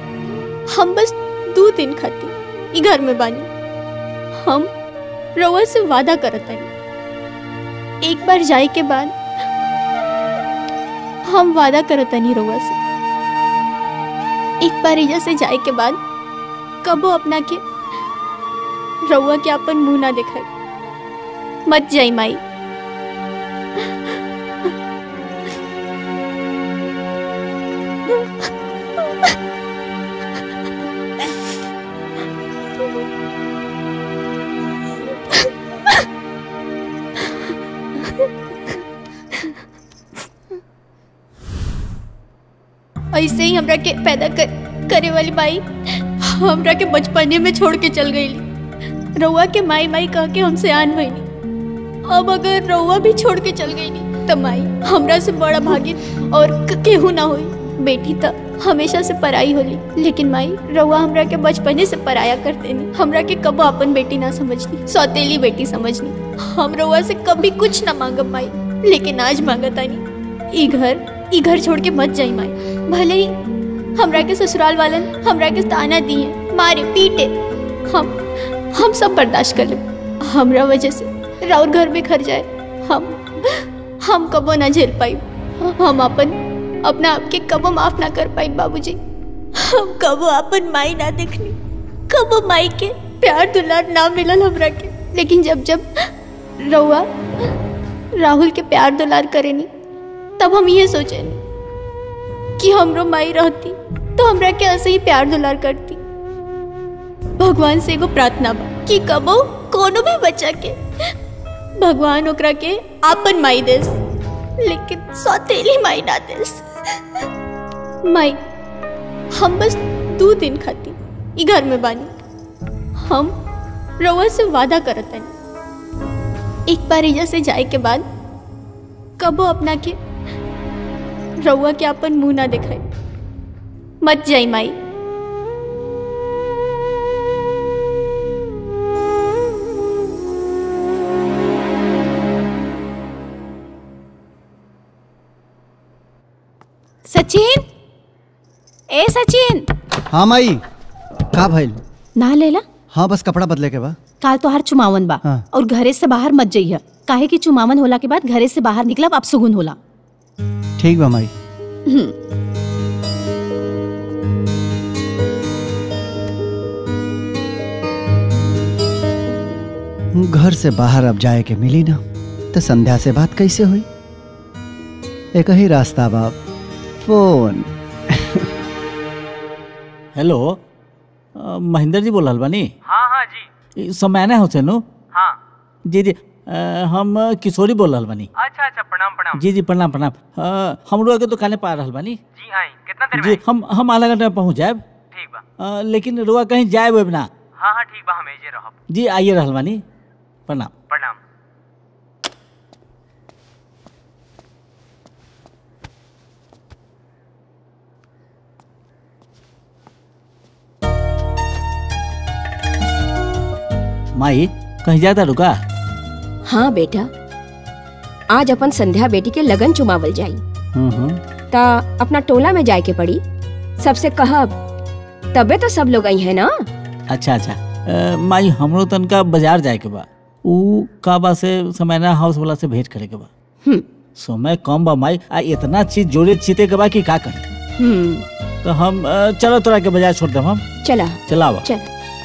हम बस दो दिन खाती ई घर में बानी हम रउआ से वादा करत हनी एक बार जाए के बाद हम वादा करत हनी रउआ से एक बार एजा से जाए के बाद कबो अपना के रउआ के अपन मुंह ना दिखाई मत जाई माई ऐसे ही हमरा के पैदा कर, करे वाली माई हमरा के बचपने में छोड़ के चल गई रउआ के माई माई कह के हमसे आन भईनी अब अगर रउआ भी छोड़ के चल गई तो माई हमरा से बड़ा भागिन और क- केहू ना होई बेटी तो हमेशा से पराई होली लेकिन माई रउआ हमरा के बचपने से पराया करते नहीं हमरा के कबो अपन बेटी ना समझनी सौतेली बेटी समझनी हम रउआ से कभी कुछ ना मांगब माई लेकिन आज मांगतानी ई घर ई घर छोड़ के मत जाई माई भले ही हमरा के ससुराल वालन हमरा के ताना दिए मारे पीटे हम हम सब बर्दाश्त कर ले हमरा वजह से राउर घर में खर जाए हम हम कबो ना झेल पाई हम अपन अपना आपके कबो माफ ना कर पाई बाबूजी हम कबो अपन माई ना देखनी कबो माई के प्यार दुलार ना मिलल हमरा के लेकिन जब जब रउआ राहुल के प्यार दुलार करेनी तब हम ये सोचे कि हमरो माई रहती तो हमरा के ऐसे ही प्यार दुलार करती भगवान से एगो प्रार्थना बा कि कबो कोनो भी बच्चा के भगवान ओकरा के आपन माई देस लेकिन सौतेली माई ना देस माई हम बस दो दिन खाती ई घर में बानी हम रउआ से वादा करत हनी एक बार एजा से जाए के बाद कबो अपना के रउआ के अपन मुंह ना दिखाई मत जाई माई सचिन ए सचिन हाँ माई का भइल ना लेला हाँ बस कपड़ा बदले के बा काल तो हर चुमावन बा हाँ। और घरे से बाहर मत जाइए काहे कि चुमावन होला के बाद घरे से बाहर निकलब अब सुगुन होला ठीक बा माई हम्म, घर से बाहर अब जाए के मिली ना तो संध्या से बात कैसे हुई एक ही रास्ता बाप फोन हेलो अ, महेंद्र जी बोल रहल बानी हाँ हाँ जी ई समयाना हुसैन हो? हाँ जी जी अ, हम किशोरी बोल रहल बानी अच्छा अच्छा प्रणाम प्रणाम जी जी प्रणाम प्रणाम अ, हमरो आगे दुकाने पा रहल बानी जी आई कितना देर में जी आई? हम हम आधा घंटा में पहुंच जाएब ठीक बा अ, लेकिन रुआ कहीं जाए वेब ना हाँ हाँ ठीक बा हम एजे रहब जी आइए रहल बानी प्रणाम प्रणाम माई कहीं जाता रुका हाँ बेटा आज अपन संध्या बेटी के लगन चुमावल जाई हम्म हम्म ता अपना टोला में जाए के पड़ी सबसे कहब तबे तो सब लोग आई है ना अच्छा अच्छा अ, माई हमरो तनका बाजार जाए के बा ऊ का बा से समयना हाउस वाला से भेंट करे के बा हम्म समय कम बा माई आ इतना चीज जोड़े चीते के बा कि का करी हम्म तो हम अ, चलो तोरा के बाजार छोड़ देम हम चला चलावा चल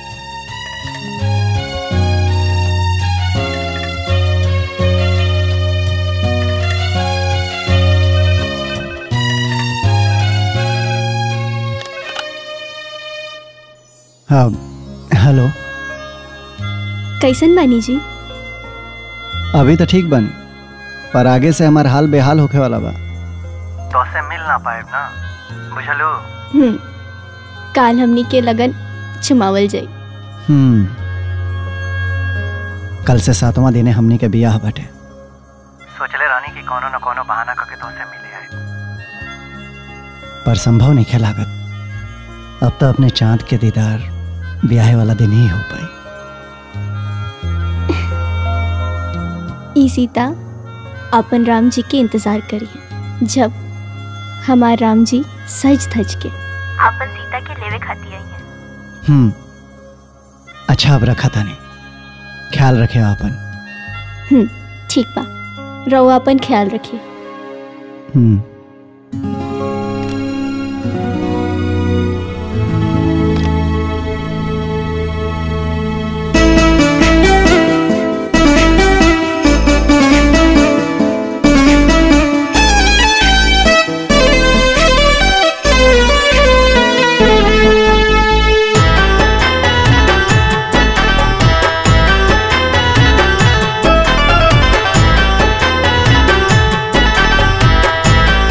हाँ हेलो कैसन बानी जी अभी तो ठीक बनी पर आगे से हमार हाल बेहाल होखे वाला बा तो से मिल ना पाए ना बुझलो हम्म काल हमनी के लगन चुमावल जाई हम्म कल से सातवां दिने हमनी के बियाह बटे सोचले रानी की कोनो न कोनो बहाना करके तो से मिले आए पर संभव नहीं लागत अब तो अपने चांद के दीदार ब्याह वाला दिन ही हो पाई ई सीता अपन राम जी के इंतजार करिए जब हमार राम जी सज धज के अपन सीता के लेवे खाती आई हैं हम्म अच्छा अब रखा था नहीं ख्याल रखे अपन हम्म ठीक बा रउआ अपन ख्याल रखिए हम्म हाँ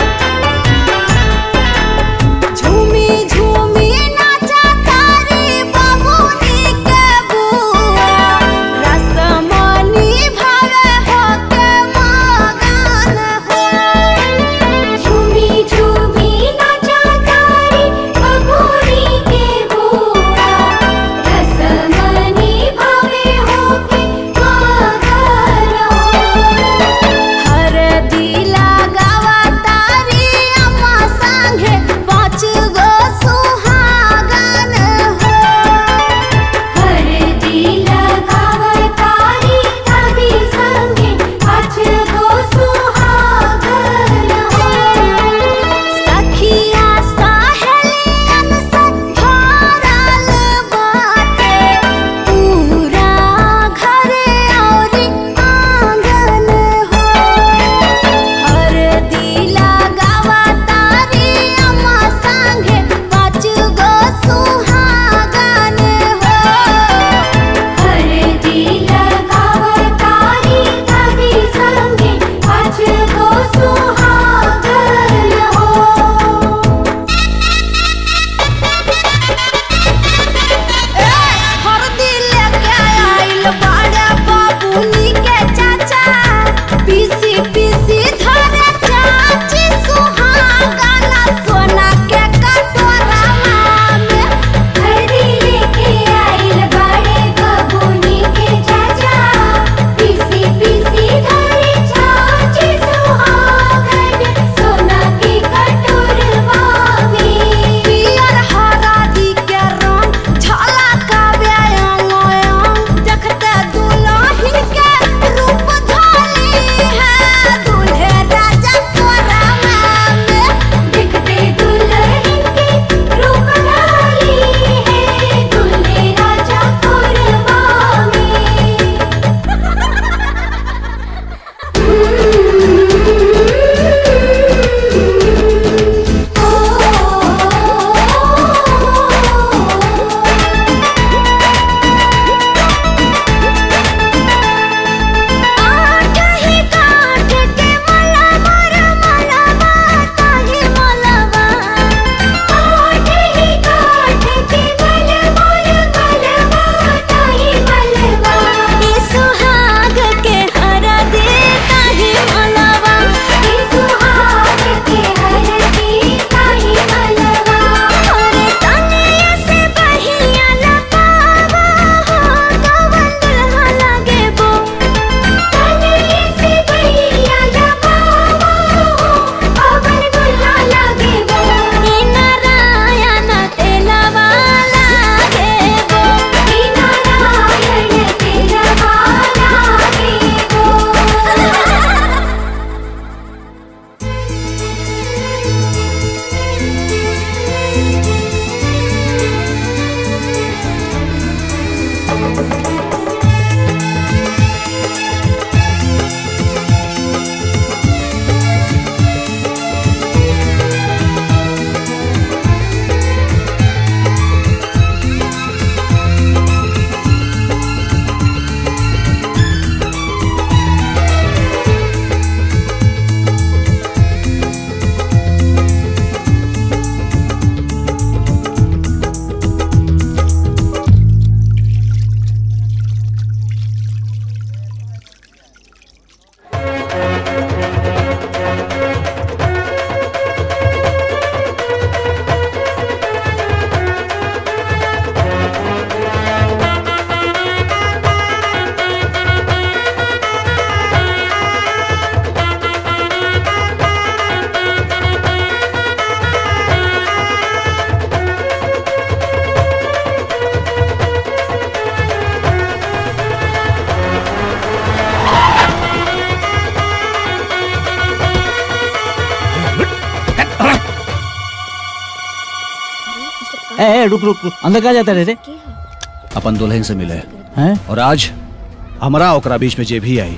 ए, ए रुक रुक रुक अंदर क्या जाता रे रे अपन दुल्हन से मिले हैं और आज हमरा ओकरा बीच में जे भी आई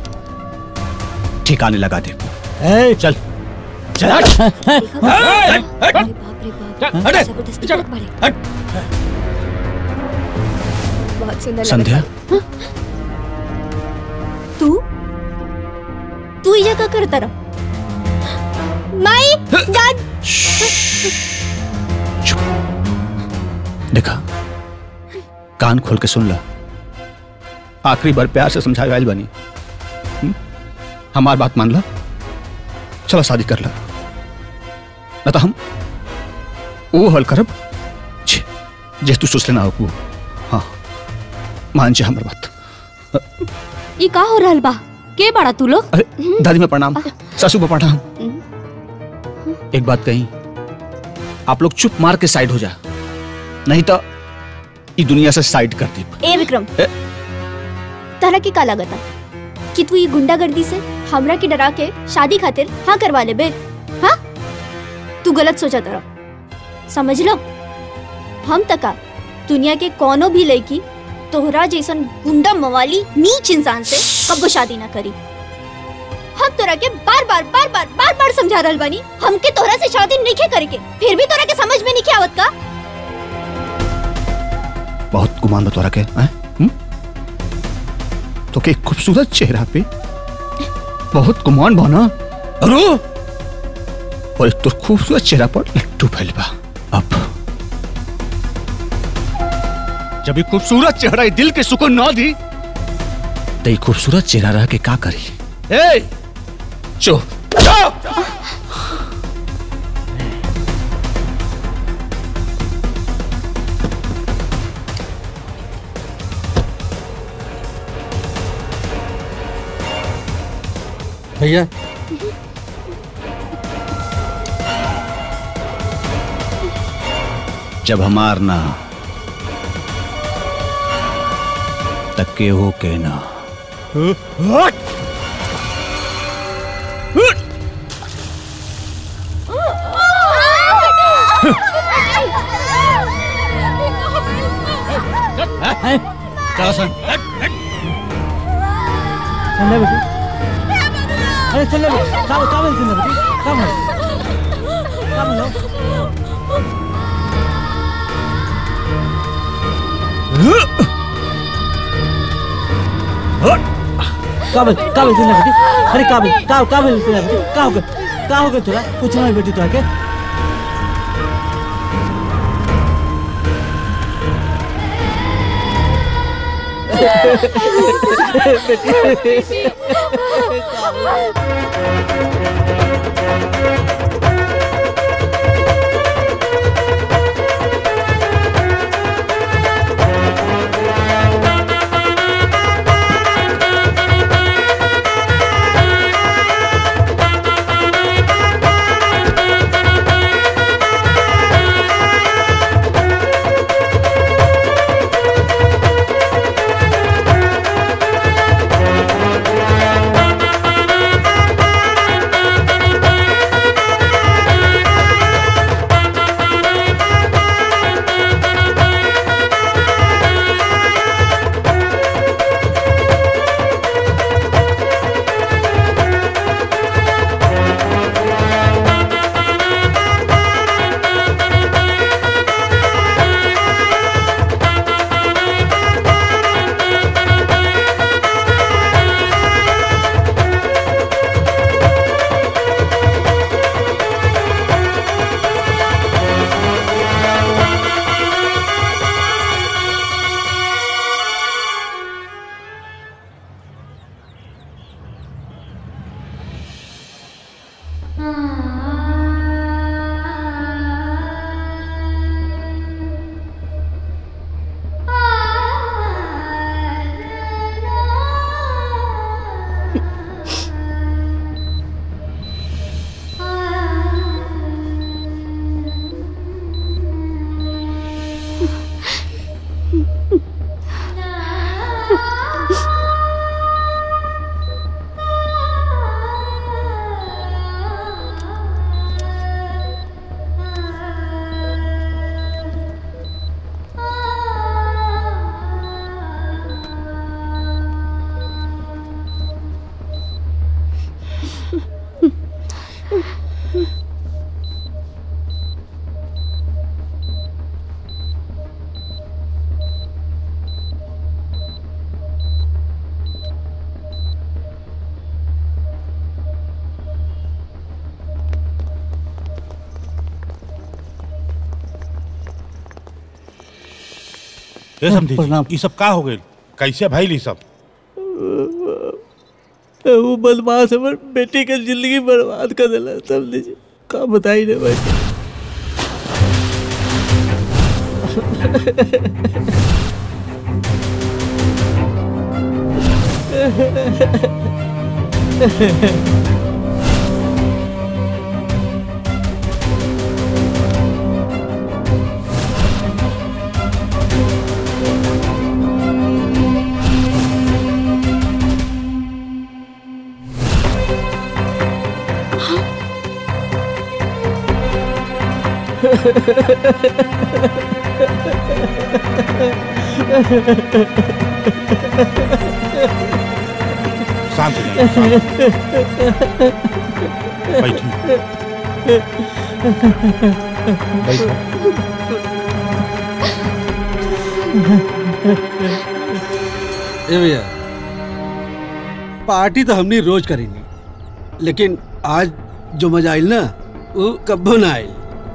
ठिकाने लगा दे ए चल चल जबरदस्ती करत बाड़े। बहुत सुंदर लगत संध्या तू तू ये का करता रहा माई दाद देखा कान खोल के सुन ला आखिरी बार प्यार से समझाए आयल बनी हम्म? हमार बात मान ला चलो शादी कर ला न तो हम वो हल करब छे, जे तू सोच लेना हो हाँ मान जा हमार बात ई का हो रहल बा के बड़ा तू लोग अरे दादी में प्रणाम सासू को प्रणाम एक बात कही आप लोग चुप मार के साइड हो जा नहीं तो ये दुनिया से साइड कर दी ए विक्रम ए? तारा की का लागता कि तू ये गुंडागर्दी से हमरा के डरा के शादी खातिर हाँ करवा ले बे हाँ तू गलत सोचा तारा समझ लो हम तका दुनिया के कोनो भी लड़की तोहरा जैसन गुंडा मवाली नीच इंसान से कब्बो शादी ना करी हम तोरा के बार बार बार बार बार बार समझा रहल बानी हमके तोहरा से शादी नहीं करे के फिर भी तोरा के समझ में नहीं आवत का बहुत गुमान बतौरा के हैं? हम्म? तो के खूबसूरत चेहरा पे बहुत गुमान बना अरो और एक तो खूबसूरत चेहरा पर लट्टू फैल बा अब जब ये खूबसूरत चेहरा ये दिल के सुकून ना दी तो ये खूबसूरत चेहरा रह के का करी ए चो चो भैया जब हमार ना तक के हो के ना चलो सन चल बेटी अरे चल बेटी काम काम चल बेटी काम काम लो काबिल काबिल चल बेटी अरे काबिल का काबिल चल बेटी का हो गया का हो गया तोरा कुछ नहीं बेटी तोरा के Thank ये समझी ये सब का हो गए कैसे भाई ली सब वो बदमाश हमर बेटी के जिंदगी बर्बाद कर दिला समझ का बताई रे भाई शांत हो जाइए, शांत। बैठिए ए भैया पार्टी तो हमने रोज करेंगे लेकिन आज जो मजा आयल ना वो कब्बो ना आयल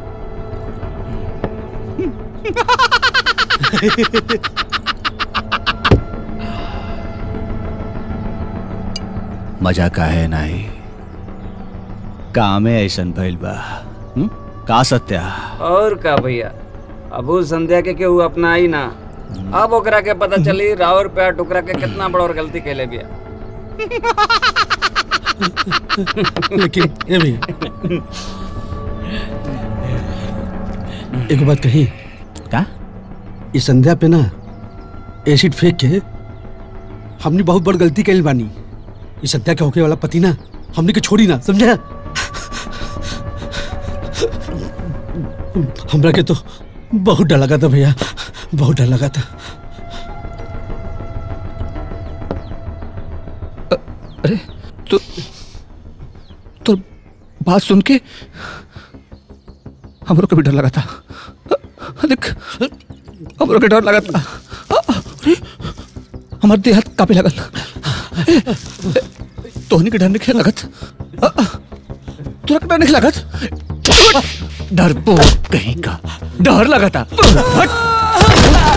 मजा का है नहीं कामे ऐसन भइल बा हम्म? का सत्या और का भैया अबू संध्या के केहू अपना ही ना अब ओकरा के पता चली रावर पे टुकरा के कितना बड़ा और गलती कैले बिया लेकिन ए भैया एक बात कही का इस संध्या पे ना एसिड फेंक के हमने बहुत बड़ गलती कैल बानी इस संध्या के होके वाला पति ना हमने के छोड़ी ना समझा हमरा के तो बहुत डर लगा था भैया बहुत डर लगा था अरे तो तो बात सुन के हमरो को भी डर लगा था देख हमरो के डर लगा था अरे हमार देह हाथ कापे लगल ए, ए, तोहनी के डर नहीं लगत अ, अ, तोरा के डर नहीं लगत डर कहीं का डर लगा था हट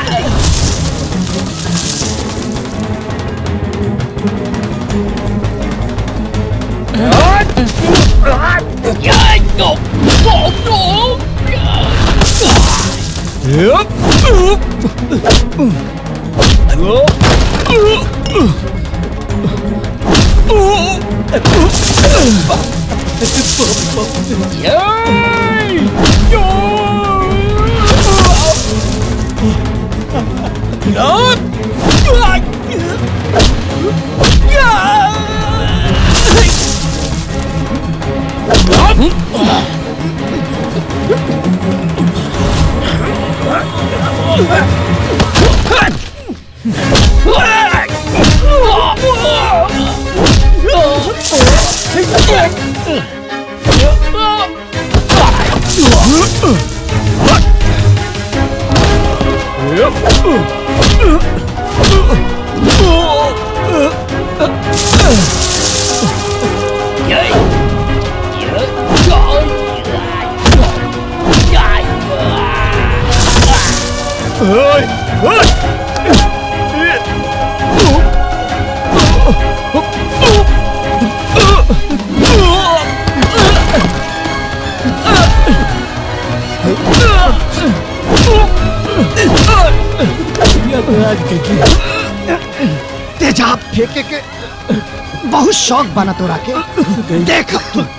तेजाब फेंके के बहुत शौक बना तोरा के देख अब तू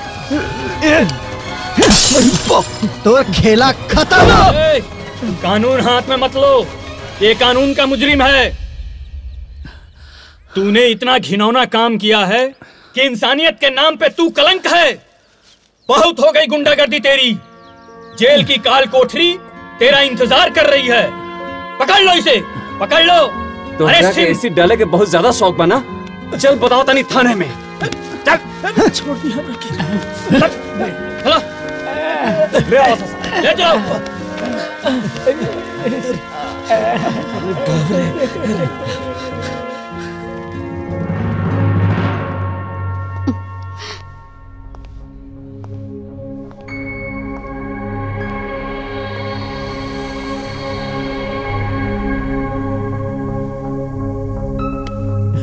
तोर खेला खत्म ए, कानून हाथ में मत लो ये कानून का मुजरिम है तूने इतना घिनौना काम किया है कि इंसानियत के नाम पे तू कलंक है बहुत हो गई गुंडागर्दी तेरी जेल की काल कोठरी तेरा इंतजार कर रही है पकड़ लो इसे पकड़ लो तो अरे के सिम- ऐसी डाले के बहुत ज्यादा शौक बना चल बताओ तनी थाने में छोड़ दिया चलो ले आओ ले जाओ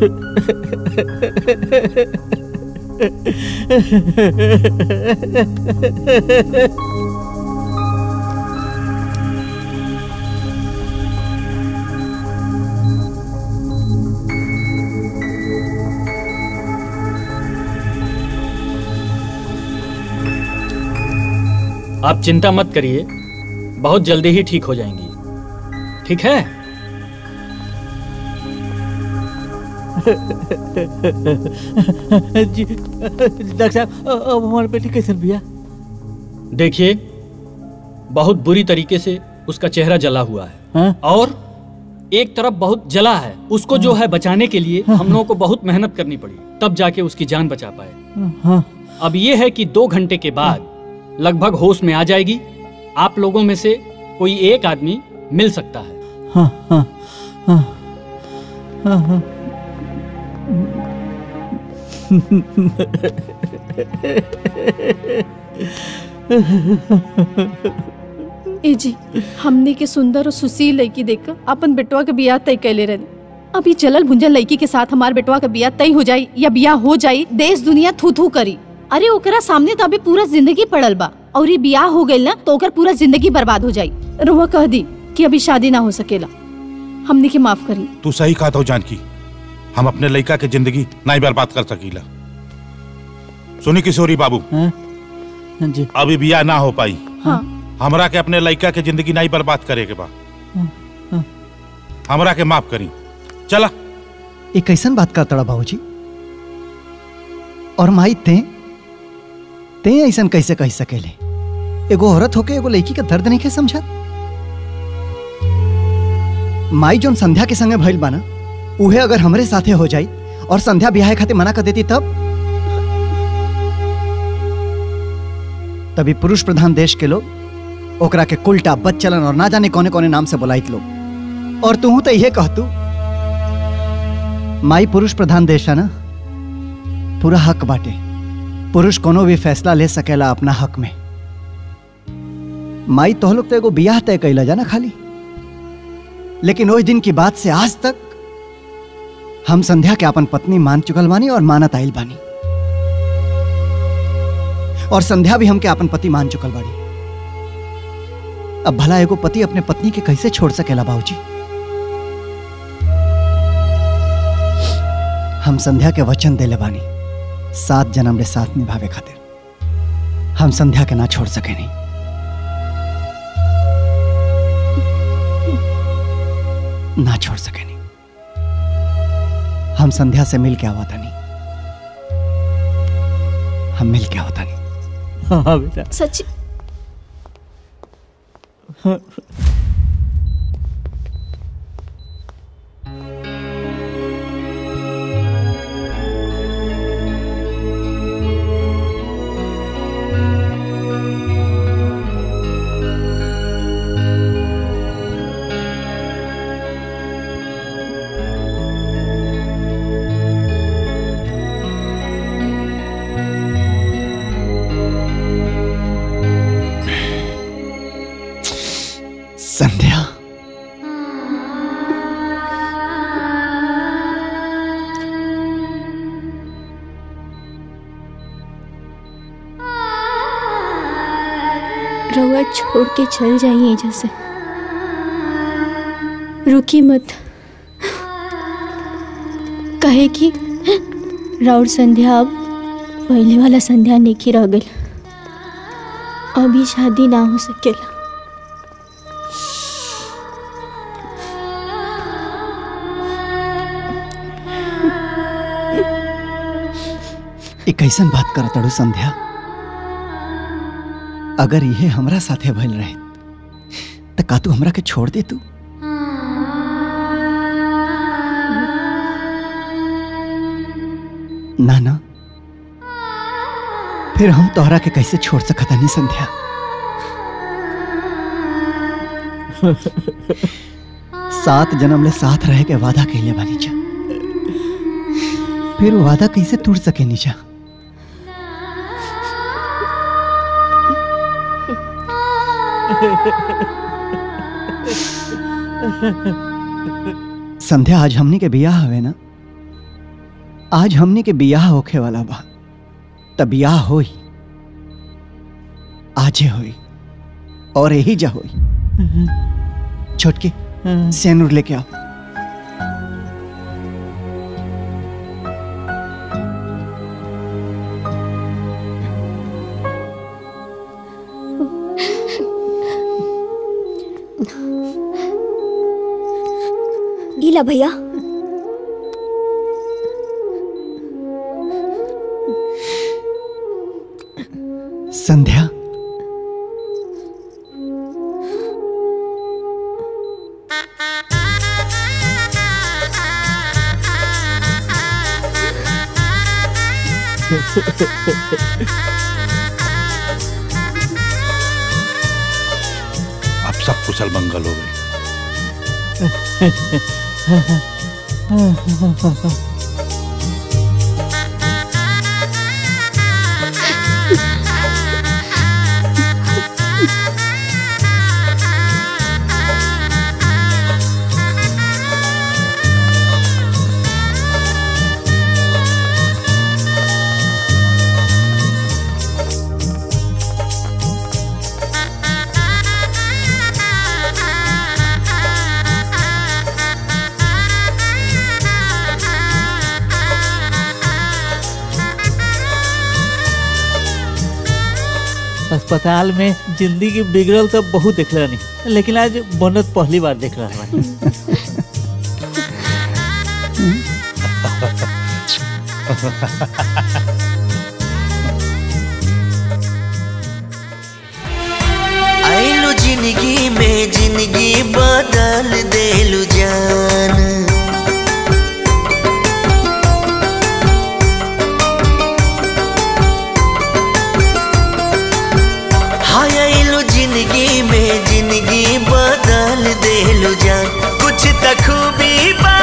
आप चिंता मत करिए बहुत जल्दी ही ठीक हो जाएंगी ठीक है जी डॉक्टर साहब अ- अब हमारे बेटी कैसे भैया देखिए बहुत बुरी तरीके से उसका चेहरा जला हुआ है हाँ? और एक तरफ बहुत जला है उसको जो है बचाने के लिए हम लोगों को बहुत मेहनत करनी पड़ी तब जाके उसकी जान बचा पाए हाँ अब ये है कि दो घंटे के बाद लगभग होश में आ जाएगी आप लोगों में से कोई एक आदमी मिल सकता है हाँ हाँ हाँ हाँ हाँ ए जी हमने के सुंदर और सुशील लड़की देखकर अपन बेटवा के बियाह तय कैले रहे अभी चलल भुंजल लड़की के साथ हमार बेटवा का बियाह तय हो जाई या बियाह हो जाई देश दुनिया थू थू करी अरे ओकरा सामने तो अभी पूरा जिंदगी पड़ल बा और ये बियाह हो गइल ना तो ओकर पूरा जिंदगी बर्बाद हो जाई रोहा कह दी कि अभी शादी ना हो सकेला हमने के माफ करी तू सही कहा तो जानकी हम अपने लड़का के जिंदगी नहीं बर्बाद कर सकीला सुनी किशोरी बाबू जी अभी बिया ना हो पाई हाँ हमरा के अपने लड़का के जिंदगी नहीं बर्बाद करे के बा हाँ। हमरा के माफ करी चला ये कैसन बात करता रहा बाबूजी और माई ते ते ऐसन कैसे कह सकेले एगो औरत होके एगो लड़की का दर्द नहीं के समझा माई जोन संध्या के संगे भइल बाना उहे अगर हमरे साथे हो जाई और संध्या ब्याह खातिर मना कर देती तब तभी पुरुष प्रधान देश के लोग ओकरा के कुलटा बच्चलन और ना जाने कौने कौने नाम से बुलाइत लोग और तू तो यह कहतू माई पुरुष प्रधान देश है ना पूरा हक बाटे पुरुष कोनो भी फैसला ले सकेला अपना हक में माई तो लोग तो एगो बियाह तय कैला जाना खाली लेकिन उस दिन की बात से आज तक हम संध्या के अपन पत्नी मान चुकल बानी और मानत आइल बानी और संध्या भी हमके अपन पति मान चुकल बाड़ी अब भला एगो पति अपने पत्नी के कैसे छोड़ सकेला बाबूजी हम संध्या के वचन देले बानी सात जन्म रे साथ निभावे खातिर हम संध्या के ना छोड़ सके नहीं ना छोड़ सके नहीं हम संध्या से मिल के आवा था नहीं हम मिल के आवा था नहीं हाँ बेटा सच्ची संध्या रउआ छोड़ के चल जाइए जैसे रुकी मत कहे कि राउर संध्या अब पहले वाला संध्या नहीं रह गई अभी शादी ना हो सकेला ये कैसन बात कर तड़ू संध्या अगर ये हमरा साथे भइल रहे तो का तू हमरा के छोड़ दे तू ना ना फिर हम तोहरा के कैसे छोड़ सकता नहीं संध्या सात जन्म ले साथ रह के वादा कैले बानी जा फिर वो वादा कैसे टूट सके नीचा संध्या आज हमनी के बियाह हवे ना आज हमने के बियाह होखे वाला बा त बियाह होई आजे होई और यही जा होई छोटके सेनूर लेके आओ इला भैया संध्या अब सब कुशल मंगल हो गई अस्पताल में जिंदगी बिगड़ल तो बहुत देख नहीं लेकिन आज बनत पहली बार देख रहा बानी आइलू जिंदगी में जिंदगी बदल देलू जान हाय आइलू जिंदगी में जिंदगी बदल देलू जान कुछ त खूबी बा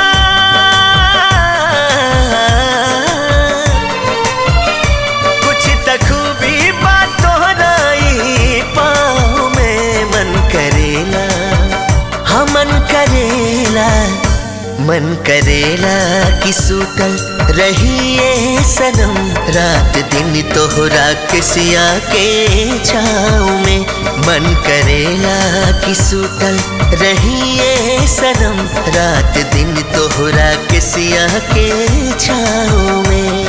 कुछ त खूबी बा तोहरा ई पाँव में मन करेला हाँ मन करेला मन करेला कि सूतल रहिए सनम रात दिन तोहरा के सिया के छाँव में मन करेला कि सूतल रहिए सनम रात दिन तोहरा के सिया के छाँव में